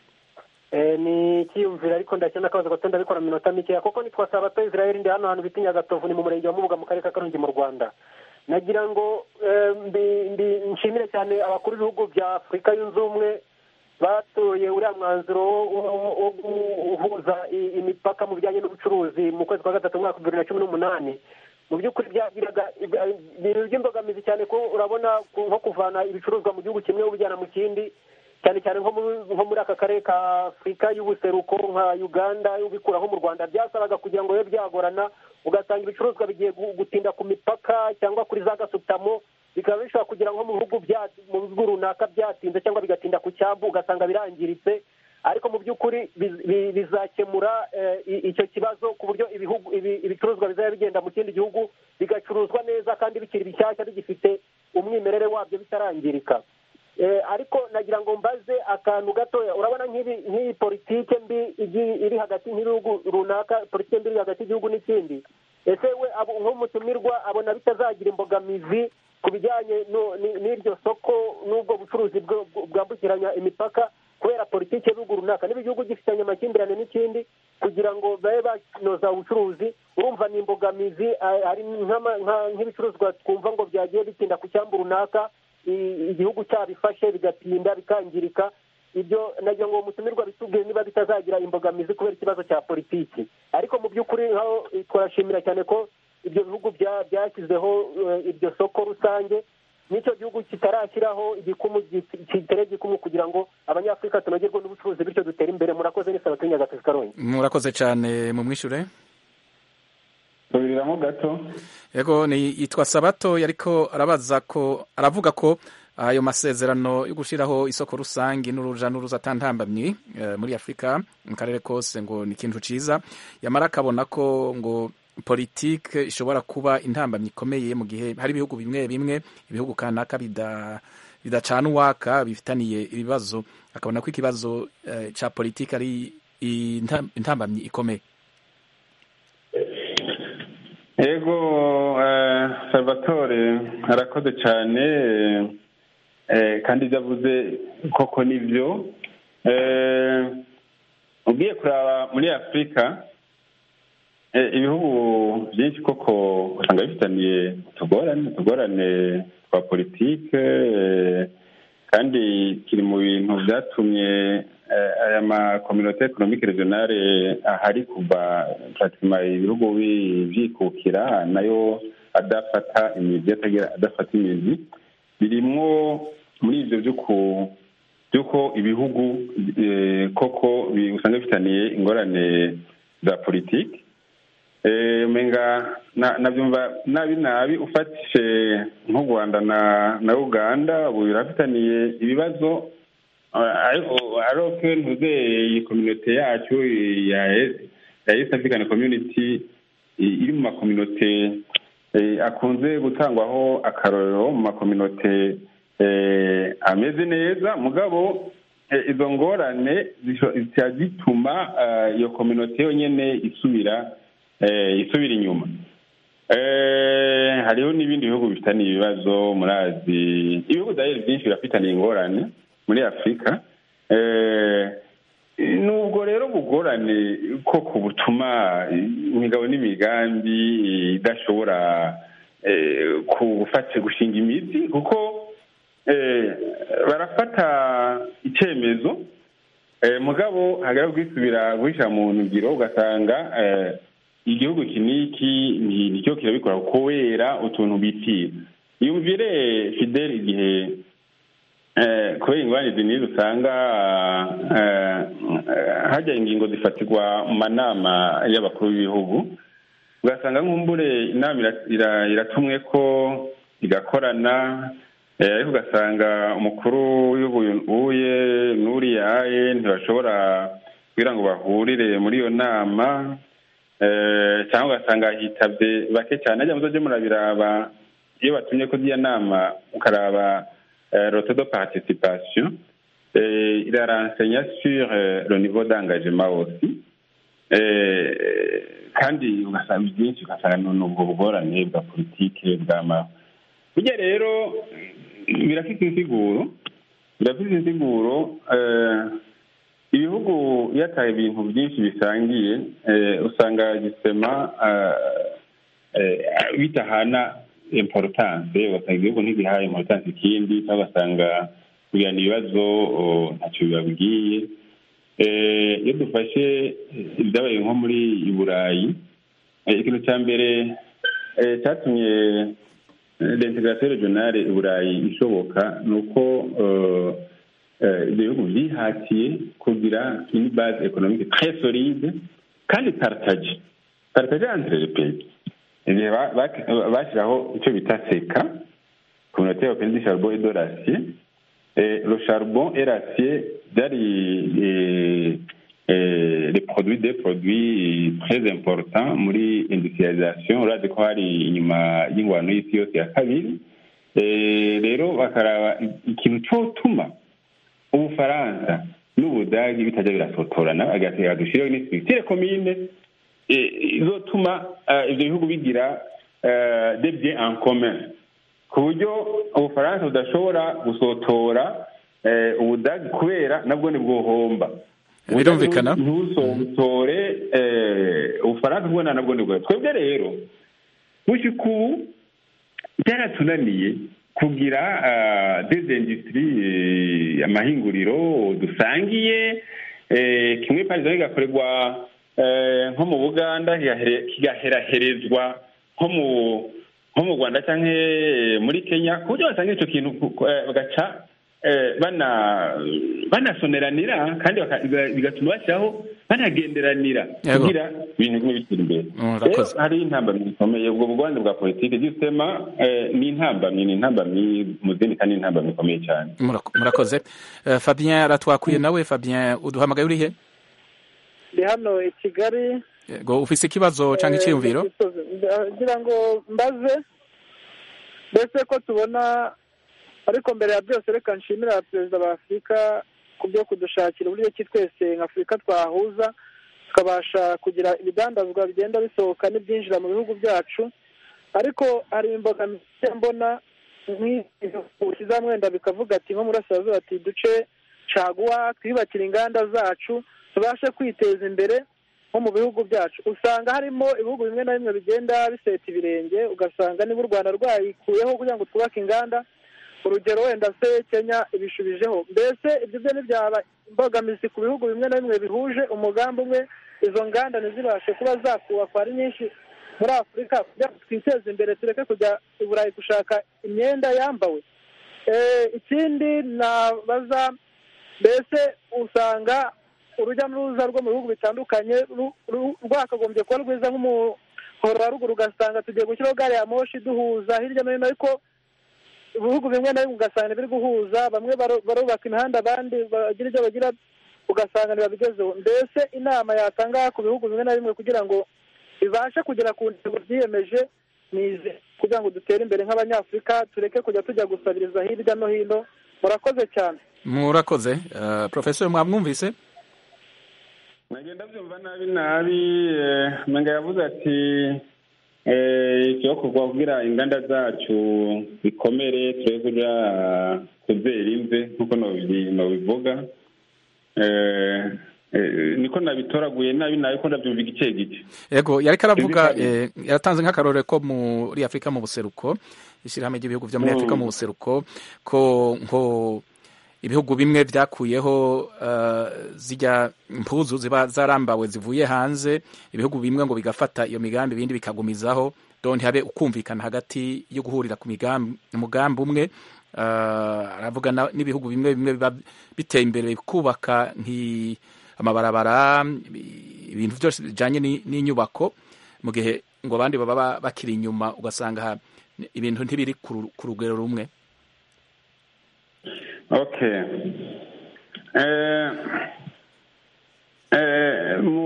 ni icyiyumviro ariko ndakina akabazo gato ndabikora mu minota mikeya kuko nitwa sabato israel ndi hano hantu bita nyagatovu ni mu murenge wa mubuga mu karere ka karongi mu rwanda nagira ngo nshimire cyane abakuru b'ibihugu bya afurika yunze ubumwe batoye uriya mwanzuro wo guhuza imipaka mu bijyanye n'ubucuruzi mu kwezi kwa gatatu umwaka bibiri na cumi n'umunani mu by'ukuri byagiraga ibintu by'imbogamizi cyane ko urabona nko kuvana ibicuruzwa mu gihugu kimwe ubijyana mu kindi cyane cyane nko muri aka karere ka afurika y'ubuseruko nka uganda ubikuraho mu rwanda byasabaga kugira ngo bibe byagorana ugasanga ibicuruzwa bigiye gutinda ku mipaka cyangwa kuri za gasutamo bikaba bishobora kugira nko mu bihugu mu bihugu runaka byatinze cyangwa bigatinda ku cyambu ugasanga birangiritse ariko mu by'ukuri bizakemura icyo kibazo ku buryo ibicuruzwa bizaba bigenda mu kindi gihugu bigacuruzwa neza kandi bikiri bishyashya bigifite umwimerere wabyo bitarangirika ariko nagira ngo mbaze akantu gatoya urabona nk'iyi politike mbi iri hagati y'ibihugu runaka politike mbi iri hagati y'igihugu n'ikindi ese we nk'umutumirwa abona bitazagira imbogamizi ku bijyanye n'iryo soko n'ubwo bucuruzi bwambukiranya imipaka kubera politiki y'ibihugu runaka niba igihugu gifitanye amakimbirane n'ikindi kugira ngo babe banoza ubucuruzi urumva ni imbogamizi hari nk'ibicuruzwa twumva ngo byagiye bitinda ku cyambu runaka igihugu cyabifashe bigatinda bikangirika ibyo nagira ngo uwo mutumirwa bitubwire niba bitazagira imbogamizi kubera ikibazo cya politiki ariko mu by'ukuri nkaho turashimira cyane ko ibyo bihugu byashyizeho iryo soko rusange n'icyo gihugu kitarashyiraho igikumu kitere igikumu kugira ngo abanyafurika tunogerwe n'ubucuruzi bityo dutere imbere murakoze n'isaba kuri nyagatozi karongi murakoze cyane mu mwishure tubiriramo gato yego ni yitwa sabato yariko arabaza ko aravuga ko ayo masezerano yo gushyiraho isoko rusange n'uruja n'uruza atantambamye muri afurika mu karere kose ngo ni ikintu cyiza yamara akabona ko ngo politike ishobora kuba intambamyi ikomeye mu gihe hari ibihugu bimwe bimwe ibihugu kanaka bidacana uwaka bifitaniye ibibazo akabona ko ikibazo cya politike ari intambamyi ikomeye yego salvatore arakoze cyane kandi ibyo avuze koko nibyo ugiye kuraba muri afurika ibihugu byinshi koko usanga bifitaniye utugorane utugorane twa politike kandi kiri mu bintu byatumye aya makominote ekonomike regionale ahari kuva pratima ibihugu byikukira nayo adafata imizi adafata imizi birimwo muri ibyo by'uko ibihugu koko usanga bifitaniye ingorane za politiki umenga nabyumva nabi nabi ufatishe nk'u rwanda na uganda ubu birafitaniye ibibazo aroke ntuze iyi kominote yacu ya east african community iri mu makominote akunze gutangwaho akarorero mu makominote ameze neza mugabo izo ngorane zijya zituma iyo kominote yonyine isubira isubira inyuma hariho n'ibindi bihugu bifitaniye ibibazo murazi ibihugu byinshi birafitaniye ingorane muri afurika nubwo rero bugorane koko butuma imigabo n'imigambi idashobora gufata gushinga imizi kuko barafata icyemezo mugabo hagara kwisubira guhisha mu ngiro ugasanga igihugu iki n'iki nicyo kirabikora kubera utuntu bitira yumvire fideli igihe kubera ingorane n'izo usanga hajya ingingo zifatirwa mu manama y'abakuru b'ibihugu ugasanga nk'umbure inama iratumwe ko igakorana ariko ugasanga umukuru w'ubuye n'uriyaye ntibashobora kugira ngo bahurire muri iyo nama cyangwa ugasanga hitabye bake cyane ajya muzajye murabiraba iyo batumye ko iyo nama ukaraba rote de participation iraransenya sur le niveau d'engagement aussi kandi ugasanga byinshi ugasanga ni ubwo bugorane bwa politike bw'ama burya rero birafite insiguro birafite insiguro ibihugu iyo ataye ibintu byinshi bisangiye usanga gisema bitahana importance ugasanga igihugu ntigihaye importance ikindi cyangwa ugasanga kugirana ibibazo ntacyo bibabwiye iyo dufashe ibyabaye nko muri burayi ikintu cya mbere cyatumye l'integration regionale i burayi ishoboka ni uko ibyo bihugu byihatiye kugira une base économique très solide kandi partage partage entre les pays igihe bashyiraho icyo bita seka communauté européenne du charbon et de l'acier le charbon et l'acier byari les produits des produits très importants muri industrialisation urazi ko hari inyuma y'ingwano y'isi yose ya kabiri rero bakaraba ikintu cyotuma ubufaransa n'ubudagi bitajya birasotorana agatera dushireho n'isitire komine izotuma ibyo bihugu bigira des biens en commun ku buryo ubufaransa budashobora gusotora ubudagi kubera nabwo ni bwohomba birumvikana ntusotore ubufaransa bwo nabwo ni bwo twebwe rero gushyika ubu byaratunaniye kugira des industries amahinguriro dusangiye kimwe parizo kigakorerwa nko mu buganda kigaheraherezwa nko mu nko mu rwanda cyangwa muri kenya ku buryo basanga icyo kintu bagaca banasoneranira kandi bigatuma bashyiraho banagenderanira kugira ibintu bimwe bitera imbere rero hari intambamyi zikomeye ubwo bugwanza bwa politiki gisema ni intambamyi ni intambamyi mu zindi kandi ni intambamyi ikomeye cyane murakoze fabien aratwakuye nawe fabien uduhamagaye uri he ndi hano i kigali ngo ufise ikibazo cyangwa icyiyumviro ngira ngo mbaze mbese ko tubona ariko mbere ya byose reka nshimira perezida wa afurika ku byo kudushakira uburyo ki twese nka afurika twahuza tukabasha kugira ibidandazwa bigenda bisohoka n'ibyinjira mu bihugu byacu ariko hari imbogamizi mbona nk'ushyize mwenda bikavuga ati nko murasirazuba ati duce caguwa twiyubakire inganda zacu tubashe kwiteza imbere nko mu bihugu byacu usanga harimo ibihugu bimwe na bimwe bigenda biseta ibirenge ugasanga niba u rwanda rwayikuyeho kugira ngo twubake inganda urugero wenda se kenya ibishubijeho mbese ibyo byo ntibyaba imbogamizi ku bihugu bimwe na bimwe bihuje umugambi umwe izo nganda ntizibashe kuba zakubakwa ari nyinshi muri afurika kugira ngo twiteze imbere tureke kujya i burayi gushaka imyenda yambawe ikindi nabaza mbese usanga urujya n'uruza rwo mu bihugu bitandukanye rwakagombye kuba rwiza nk'umuhoro wa ruguru ugasanga tugiye gushyiraho gare ya moshi duhuza hirya no hino ariko ibihugu bimwe na bimwe ugasanga biri guhuza bamwe barubaka imihanda abandi bagira ibyo bagira ugasanga ntibabigezeho mbese inama yatanga ku bihugu bimwe na bimwe kugira ngo bibashe kugera ku ntego byiyemeje nize kugira ngo dutere imbere nk'abanyafurika tureke kujya tujya gusabiriza hirya no hino murakoze cyane murakoze porofesori mwamwumvise nagenda byumva nabi nabi mwenga yavuze ati icyokorwa kugira inganda zacu zikomere turebe kuja kuzera imve nk'uko nobivuga niko nabitoraguye nabi nabi ko ndabyumva igice gice yego yariko aravuga yaratanze nk'akarore ko muri afurika mu buseruko ishyirahamwe ry'ibihugu byo muri afurika mu buseruko ko nko ibihugu bimwe byakuyeho zijya impuzu ziba zarambawe zivuye hanze ibihugu bimwe ngo bigafata iyo migambi ibindi bikagumizaho donti habe ukumvikana hagati yo guhurira ku mugambi umwe aravuga n'ibihugu bimwe bimwe biba biteye imbere kubaka amabarabara ibintu byose bijyanye n'inyubako mu gihe ngo abandi baba bakiri inyuma ugasanga ibintu ntibiri ku rugero rumwe okay mu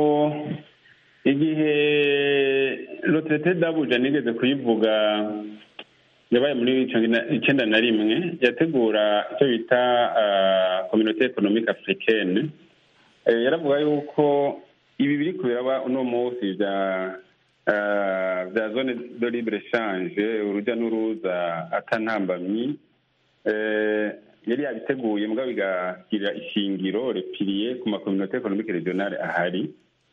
igihe roterete dabuja nigeze kuyivuga yabaye muri icyenda na rimwe yategura icyo bita kominote ekonomike afurikene yaravuga yuko ibi biri kubiraba uno munsi bya bya zone de libre change urujya n'uruza atantambamyi yari yabiteguye mbwa bigagira ishingiro repiriye ku makominote ekonomike regionale ahari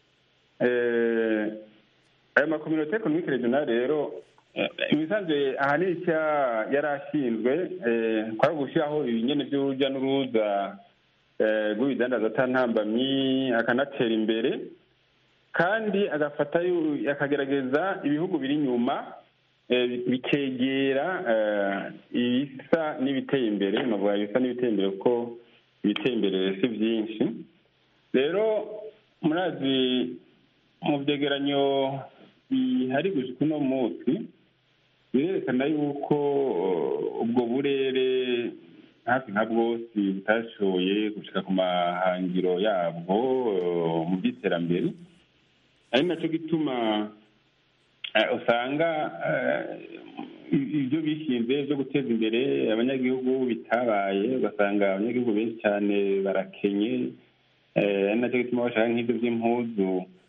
ayo makominote ekonomike regionale rero imisanzwe ahanini icyo yari ashinzwe kwari gushyiraho ibinyene by'urujya n'uruza rw'ibidandaza atantambamyi akanatera imbere kandi agafata akagerageza ibihugu biri inyuma bikegera ibisa n'ibiteye imbere navuga ibisa n'ibiteye imbere kuko ibiteye imbere si byinshi rero murazi mu byegeranyo bihari gushika uno munsi birerekana yuko ubwo burere hafi nka bwose butashoboye gushika ku mahangiro yabwo mu by'iterambere ari nacyo gituma usanga ibyo bishinze byo guteza imbere abanyagihugu bitabaye ugasanga abanyagihugu benshi cyane barakenye ari nacyo gituma bashaka nk'ibyo by'impuzu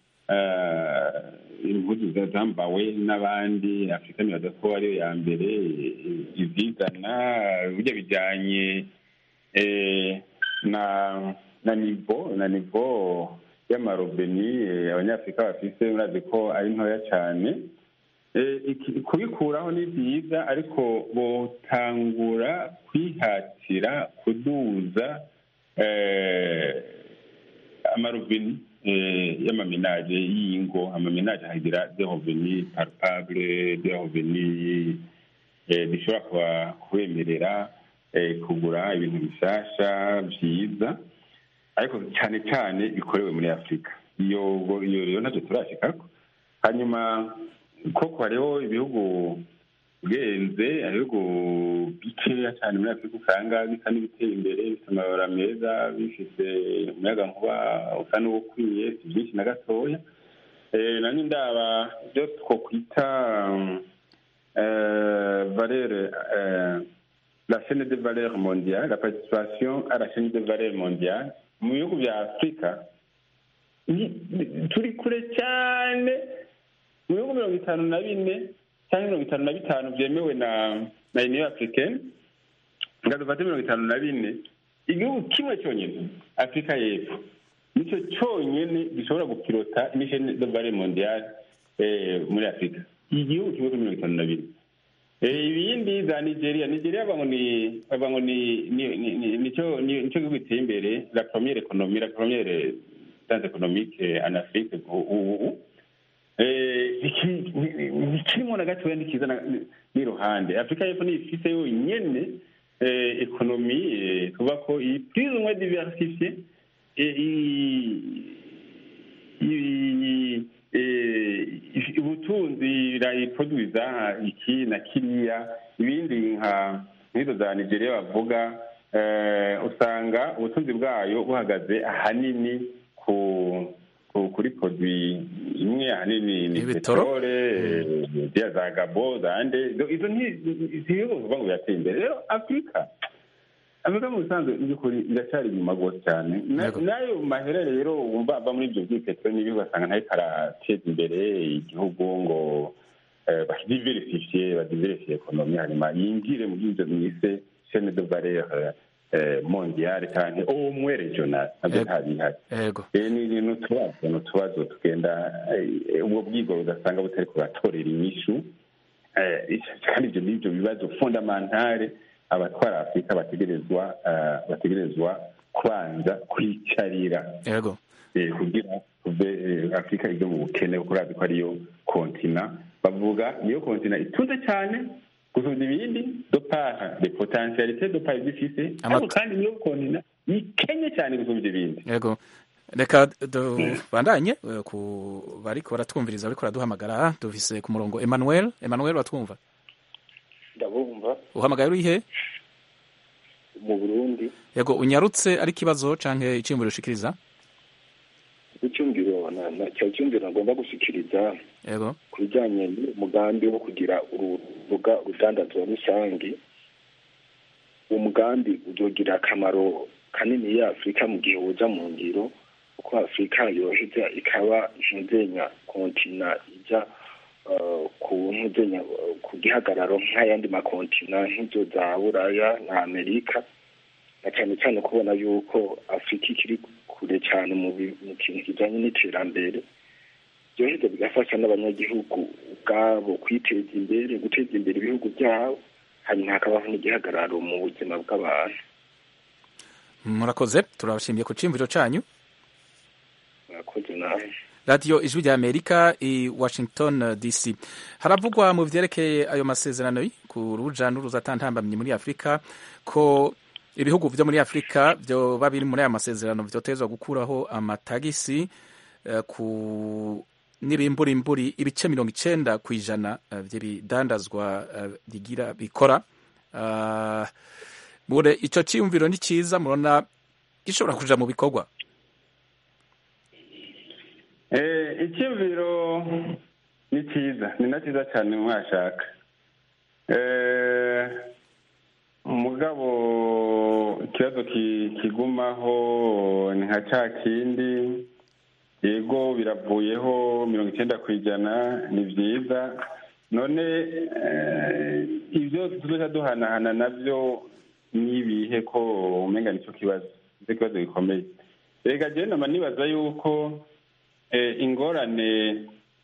impuzu zambawe n'abandi afurika nibaza ko ariyo ya mbere izizana burya bijyanye na na nivo na nivo y'amarobeni abanyafurika bafise murazi ko ari ntoya cyane kubikuraho ni byiza ariko botangura kwihatira kuduza amarobeni y'amaminaje y'ingo amaminaje hagira de reveni palpable de reveni bishobora kubemerera kugura ibintu bishasha byiza ariko cyane cyane bikorewe muri afurika iyo iyo rero ntacyo turashikako hanyuma koko hariho ibihugu ugenze ibihugu bikeya cyane muri afurika usanga bisa n'ibiteye imbere bifite amabara meza bifite umuyaga nkuba usa n'uwukwiye si byinshi na gatoya nanjye ndaba ibyo twakwita valere la chaîne de valeur mondiale la participation à la chaîne de valeur mondiale mu bihugu bya afurika turi kure cyane mu bihugu mirongo itanu na bine cyangwa mirongo itanu na bitanu byemewe na na uniyo africaine nga dufate mirongo itanu na bine igihugu kimwe cyonyine afurika y'epfo nicyo cyonyine gishobora gupirota imisheni de bare mondiale muri afurika igihugu kimwe kuri mirongo itanu na bine ibindi za nigeria nigeria bavuga ngo ni bavuga ngo ni nicyo nicyo gihugu giteye imbere la première économie la première danse économique en afrique ubu ikirimo na gatoya ntikiza n'iruhande afurika y'epfo niyo ifise yonyene ekonomi tuvuga ko iyi plus ou moins diversifiée ubutunzi irayiproduiza iki na kiriya ibindi nka nk'izo za nigeria bavuga usanga ubutunzi bwayo buhagaze ahanini ku kuri produit imwe ahanini ni peterole ziriya za gabo zande izo ntibihugu kuvuga ngo birateye imbere rero afurika afurika mu busanzwe by'ukuri iracyari inyuma rwose cyane nayo maherere rero wumva ava muri ibyo by'ipeteroli n'ibihugu ugasanga ntayo karateza imbere igihugu ngo badiversifiye badiversifiye ekonomi hanyuma yinjire mu by'ibyo mwise chaine de valeur mondiale cyane umwe regional nabyo ntabihari ni utubazo ni utubazo tugenda ubwo bwigoro ugasanga butari kubatorera inyishu kandi ibyo n'ibyo bibazo fundamentale abatwara afurika bategerezwa bategerezwa kubanza kwicarira kugira tuve afurika ijya mu bukene kuko urazi ko ariyo kontina bavuga niyo kontina itunze cyane gusumba ibindi dopaha de potentialite dopaha zifise ariko kandi niyo kontina ikenye cyane gusumba ibindi yego reka tubandanye ku bariko baratwumviriza bariko baraduhamagara dufise ku murongo emmanuel emmanuel batwumva ndabumva uhamagaye uri he mu burundi yego unyarutse ari ikibazo canke iciyumviro ushikiriza icyumviro cya cyumviro ngomba gushikiriza yego ku bijyanye n'umugambi wo kugira urubuga rudandazwa rusange uwo mugambi uzogira akamaro kanini ya afurika mu gihe uza mu ngiro kuko afurika yoheza ikaba ntuzenya kontina ijya ku ntuzenya ku gihagararo nk'ayandi makontina nk'izo za buraya na amerika na cyane cyane kubona yuko afurika ikiri kure cyane mu kintu kijyanye n'iterambere byoheza bigafasha n'abanyagihugu ubwabo kwiteza imbere guteza imbere ibihugu byabo hanyuma hakabaho n'igihagararo mu buzima bw'abantu murakoze turabashimiye ku cyiyumviro cyanyu murakoze nawe radiyo ijwi rya amerika i washington dc haravugwa mu byerekeye ayo masezerano ku ruja n'uruza atantambamye muri afurika ko ibihugu byo muri afurika byoba biri muri aya masezerano byotezwa gukuraho amatagisi ku n'ibimburimburi ibice mirongo icenda ku ijana by'ibidandazwa bigira bikora mure icyo cyiyumviro ni cyiza murabona gishobora kuja mu bikorwa icyumviro ni cyiza ni na cyiza cyane mwashaka umugabo ikibazo kigumaho ni nka cya kindi yego biravuyeho mirongo icyenda ku ijana ni byiza none ibyo tujya duhanahana nabyo n'ibihe ko umenga nicyo kibazo nicyo kibazo gikomeye reka njyewe nama nibaza yuko ingorane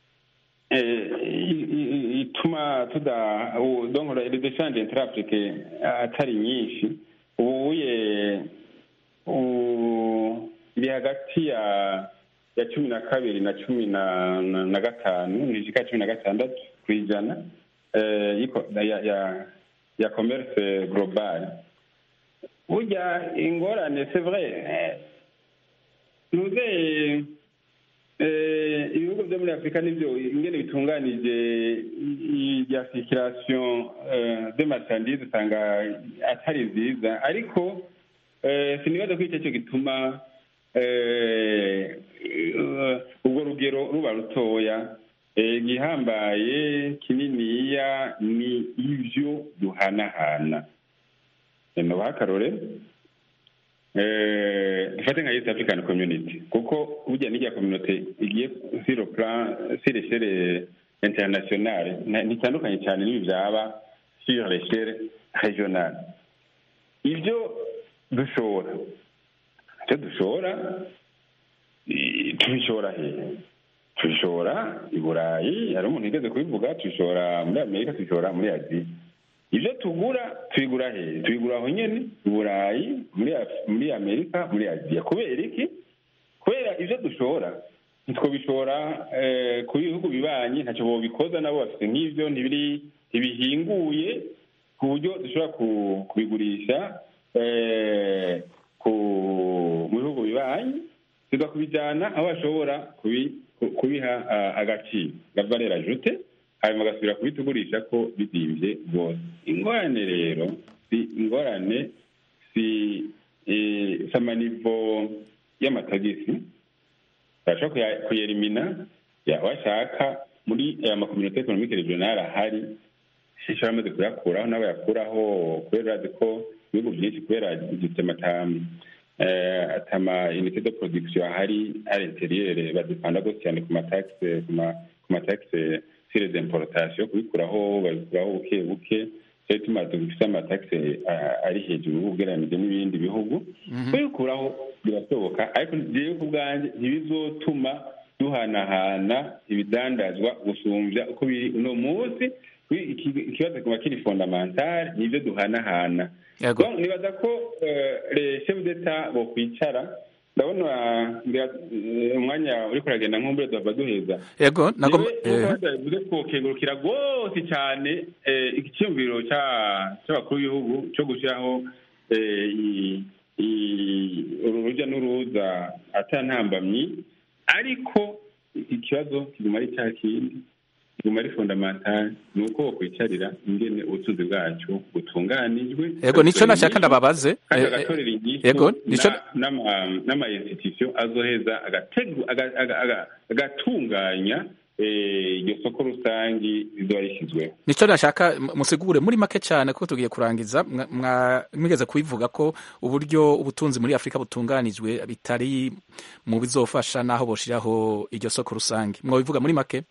ituma tuda donkora redeshanje interafurike atari nyinshi ubuye iri hagati ya ya cumi na kabiri na cumi na gatanu nishika cumi na gatandatu ku ijana ya commerce global burya ingorane c'est vrai ntuze ibihugu byo muri afurika nibyo ingene bitunganije ya circulation de marchandise usanga atari nziza ariko sinibaza ko icyo cyo gituma ubwo rugero ruba rutoya igihambaye kininiya ni ibyo duhanahana nubaha akarore dufate nka east african community kuko burya n'irya community igiye sur le plan sur l'échelle internationale ntitandukanye cyane n'ibi byaba sur l'échelle régionale ibyo dushora icyo dushora i- tubishora hehe tubishora i burayi hari umuntu yigeze kubivuga tubishora muri amerika tubishora muri aziya ibyo tugura tubigura hehe tubigura aho nyene i burayi muri Af- muri amerika muri aziya kubera iki kubera ibyo dushora ntitwobishora eh, ku bihugu bibanyi ntacyo bobikoza nabo bafite nk'ibyo ntibiri ntibihinguye ku buryo dushobora ku- kubigurisha eh, ku- mu bihugu bibanyi tugakubijyana aho bashobora kubi- ku- kubiha ah, agaciro gavarera jute hanyuma bagasubira kubitugurisha ko bizimvye rwose ingorane rero si ingorane si eh, si amanivo y'amatagisi barashobora kuya- kuyerimina ya- washaka muri aya makominote ekonomike regionale ahari shisha bamaze kuyakuraho nabo yakuraho kubera urazi ko ibihugu byinshi kubera gifite amatamu eh, atama unité de production ahari ari interieur badepanda gose cyane ku mataxe ku ma- ku mataxe sur les importations kubikuraho babikuraho buke buke cyo bituma dufite amataxe ah, ari hejuru ugereranije n'ibindi bihugu kubikuraho birashoboka ariko jewe ku bwanjye ntibizotuma duhanahana ibidandazwa gusumbya uko biri uno munsi Kuri iki- ikibazo kiba kiri fondamentale nibyo duhanahana Yego. Donc, nibaza ko eh, les chefs d'etat bokwicara ndabona ngira, eh, umwanya uriko uragenda nk'umbure duhava duheza yego nagomba Jewe, eh, nk'uko bivuze twokengurukira rwose cyane eh, igiciyumviro ca- c'abakuru b'ibihugu cyo gushyiraho eh, i- i- uru rujya n'uruza atantambamyi ariko ikibazo kiguma ari cya kindi kiguma ari fondamentale ni uko bakwicarira ingene ubutunzi bwacu butunganijwe yego nico nashaka ndababaze kandi Eh, eh, agatorera inyishu yego nico na- n'ama- n'ama-institution azoheza agategu- aga- aga- aga- agatunganya eh, iryo soko rusangi rizoba rishyizweho nico nashaka m- musigure muri make cyane ko tugiye kurangiza mwa- mwa- mwigeze kubivuga ko uburyo ubutunzi muri afurika butunganijwe bitari mu bizofasha n'aho boshiraho iryo soko rusange mwabivuga muri make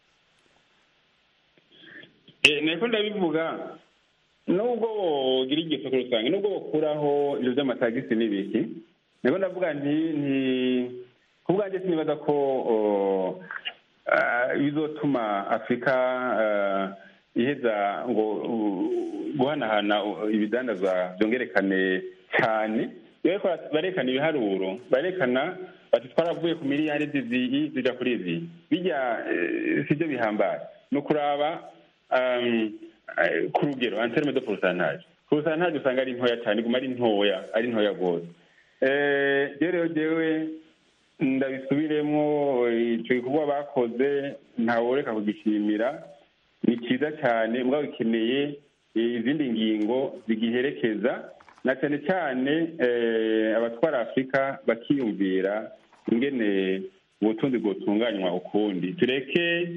Eh, niko ndabivuga nubwo wogira iryo soko rusange nubwo bokuraho ibyo by'amatagisi n'ibiki niko ndavuga nti nti ku bwanjye sinibaza ko oh, ah, bizotuma afurika ah, iheza ngo uh, guhanahana uh, ibidandazwa byongerekane cyane iyo bariko barekana ibiharuro barekana bati twaravuye ku miliyari zizi zija kuri izi bijya eh, sibyo bihambaye ni ukuraba um, eh, ku rugero en terme de pourcentage pourcentage usanga ari ntoya cyane iguma ari ntoya ari ntoya rwose Eh, rero jewe ndabisubiremo icyo gikorwa bakoze ntaworeka kugishimira ni cyiza cyane mbwa bikeneye izindi ngingo zigiherekeza na cyane cyane eh, abatwara afurika bakiyumvira ingene ubutunzi bwotunganywa ukundi tureke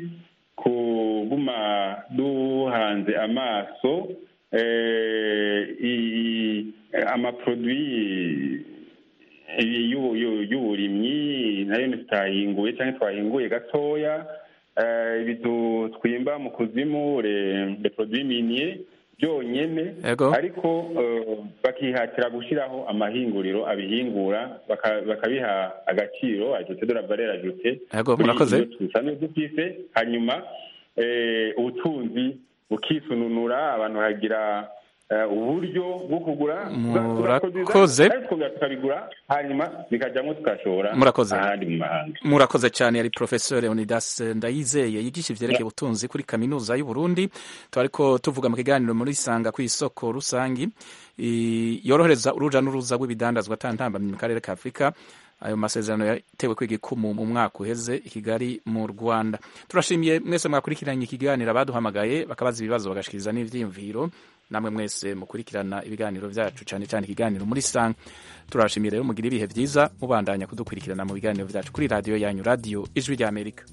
kuguma duhanze amaso eh, i- amaproduit y'u- y'u- y'uburimyi nayo ntitwahinguye cyangwa twahinguye gatoya eh, ibi tu- twimba mu kuzimu le le produit minier byonyene Yego. ariko eh, bakihatira gushyiraho amahinguriro abihingura baka- bakabiha agaciro ajute de la valeur ajute Yego, kuri murakoze. ibyo dusanzwe dufise hanyuma eh, ubutunzi bukisununura abantu bakagira eh, uburyo bwo kugura Murakoze. ariko tukongera tukabigura hanyuma bikajyamo tukashora Murakoze. ahandi mu mahanga murakoze cyane yari professeur Leonidas Ndayizeye yigisha ivyerekeye ubutunzi kuri kaminuza y'u Burundi twariko tuvuga mu kiganiro muri sanga ku isoko rusangi i- yorohereza uruja n'uruza rw'ibidandazwa atantambamye mu karere ka Afurika ayo masezerano yatewe kwiga ikumu mu mwaka uheze i Kigali mu Rwanda turashimiye mwese mwakurikiranye ikiganiro abaduhamagaye bakabaza ibibazo bagashikiriza n'ivyiyumviro namwe mwese mukurikirana ibiganiro vyacu cyane cyane ikiganiro muri sanga turashimiye rero mugira ibihe vyiza mubandanya kudukurikirana mu biganiro vyacu kuri radiyo yanyu radiyo ijwi rya amerika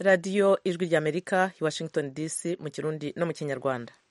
radiyo ijwi ry'amerika i washington dc mu kirundi no mu kinyarwanda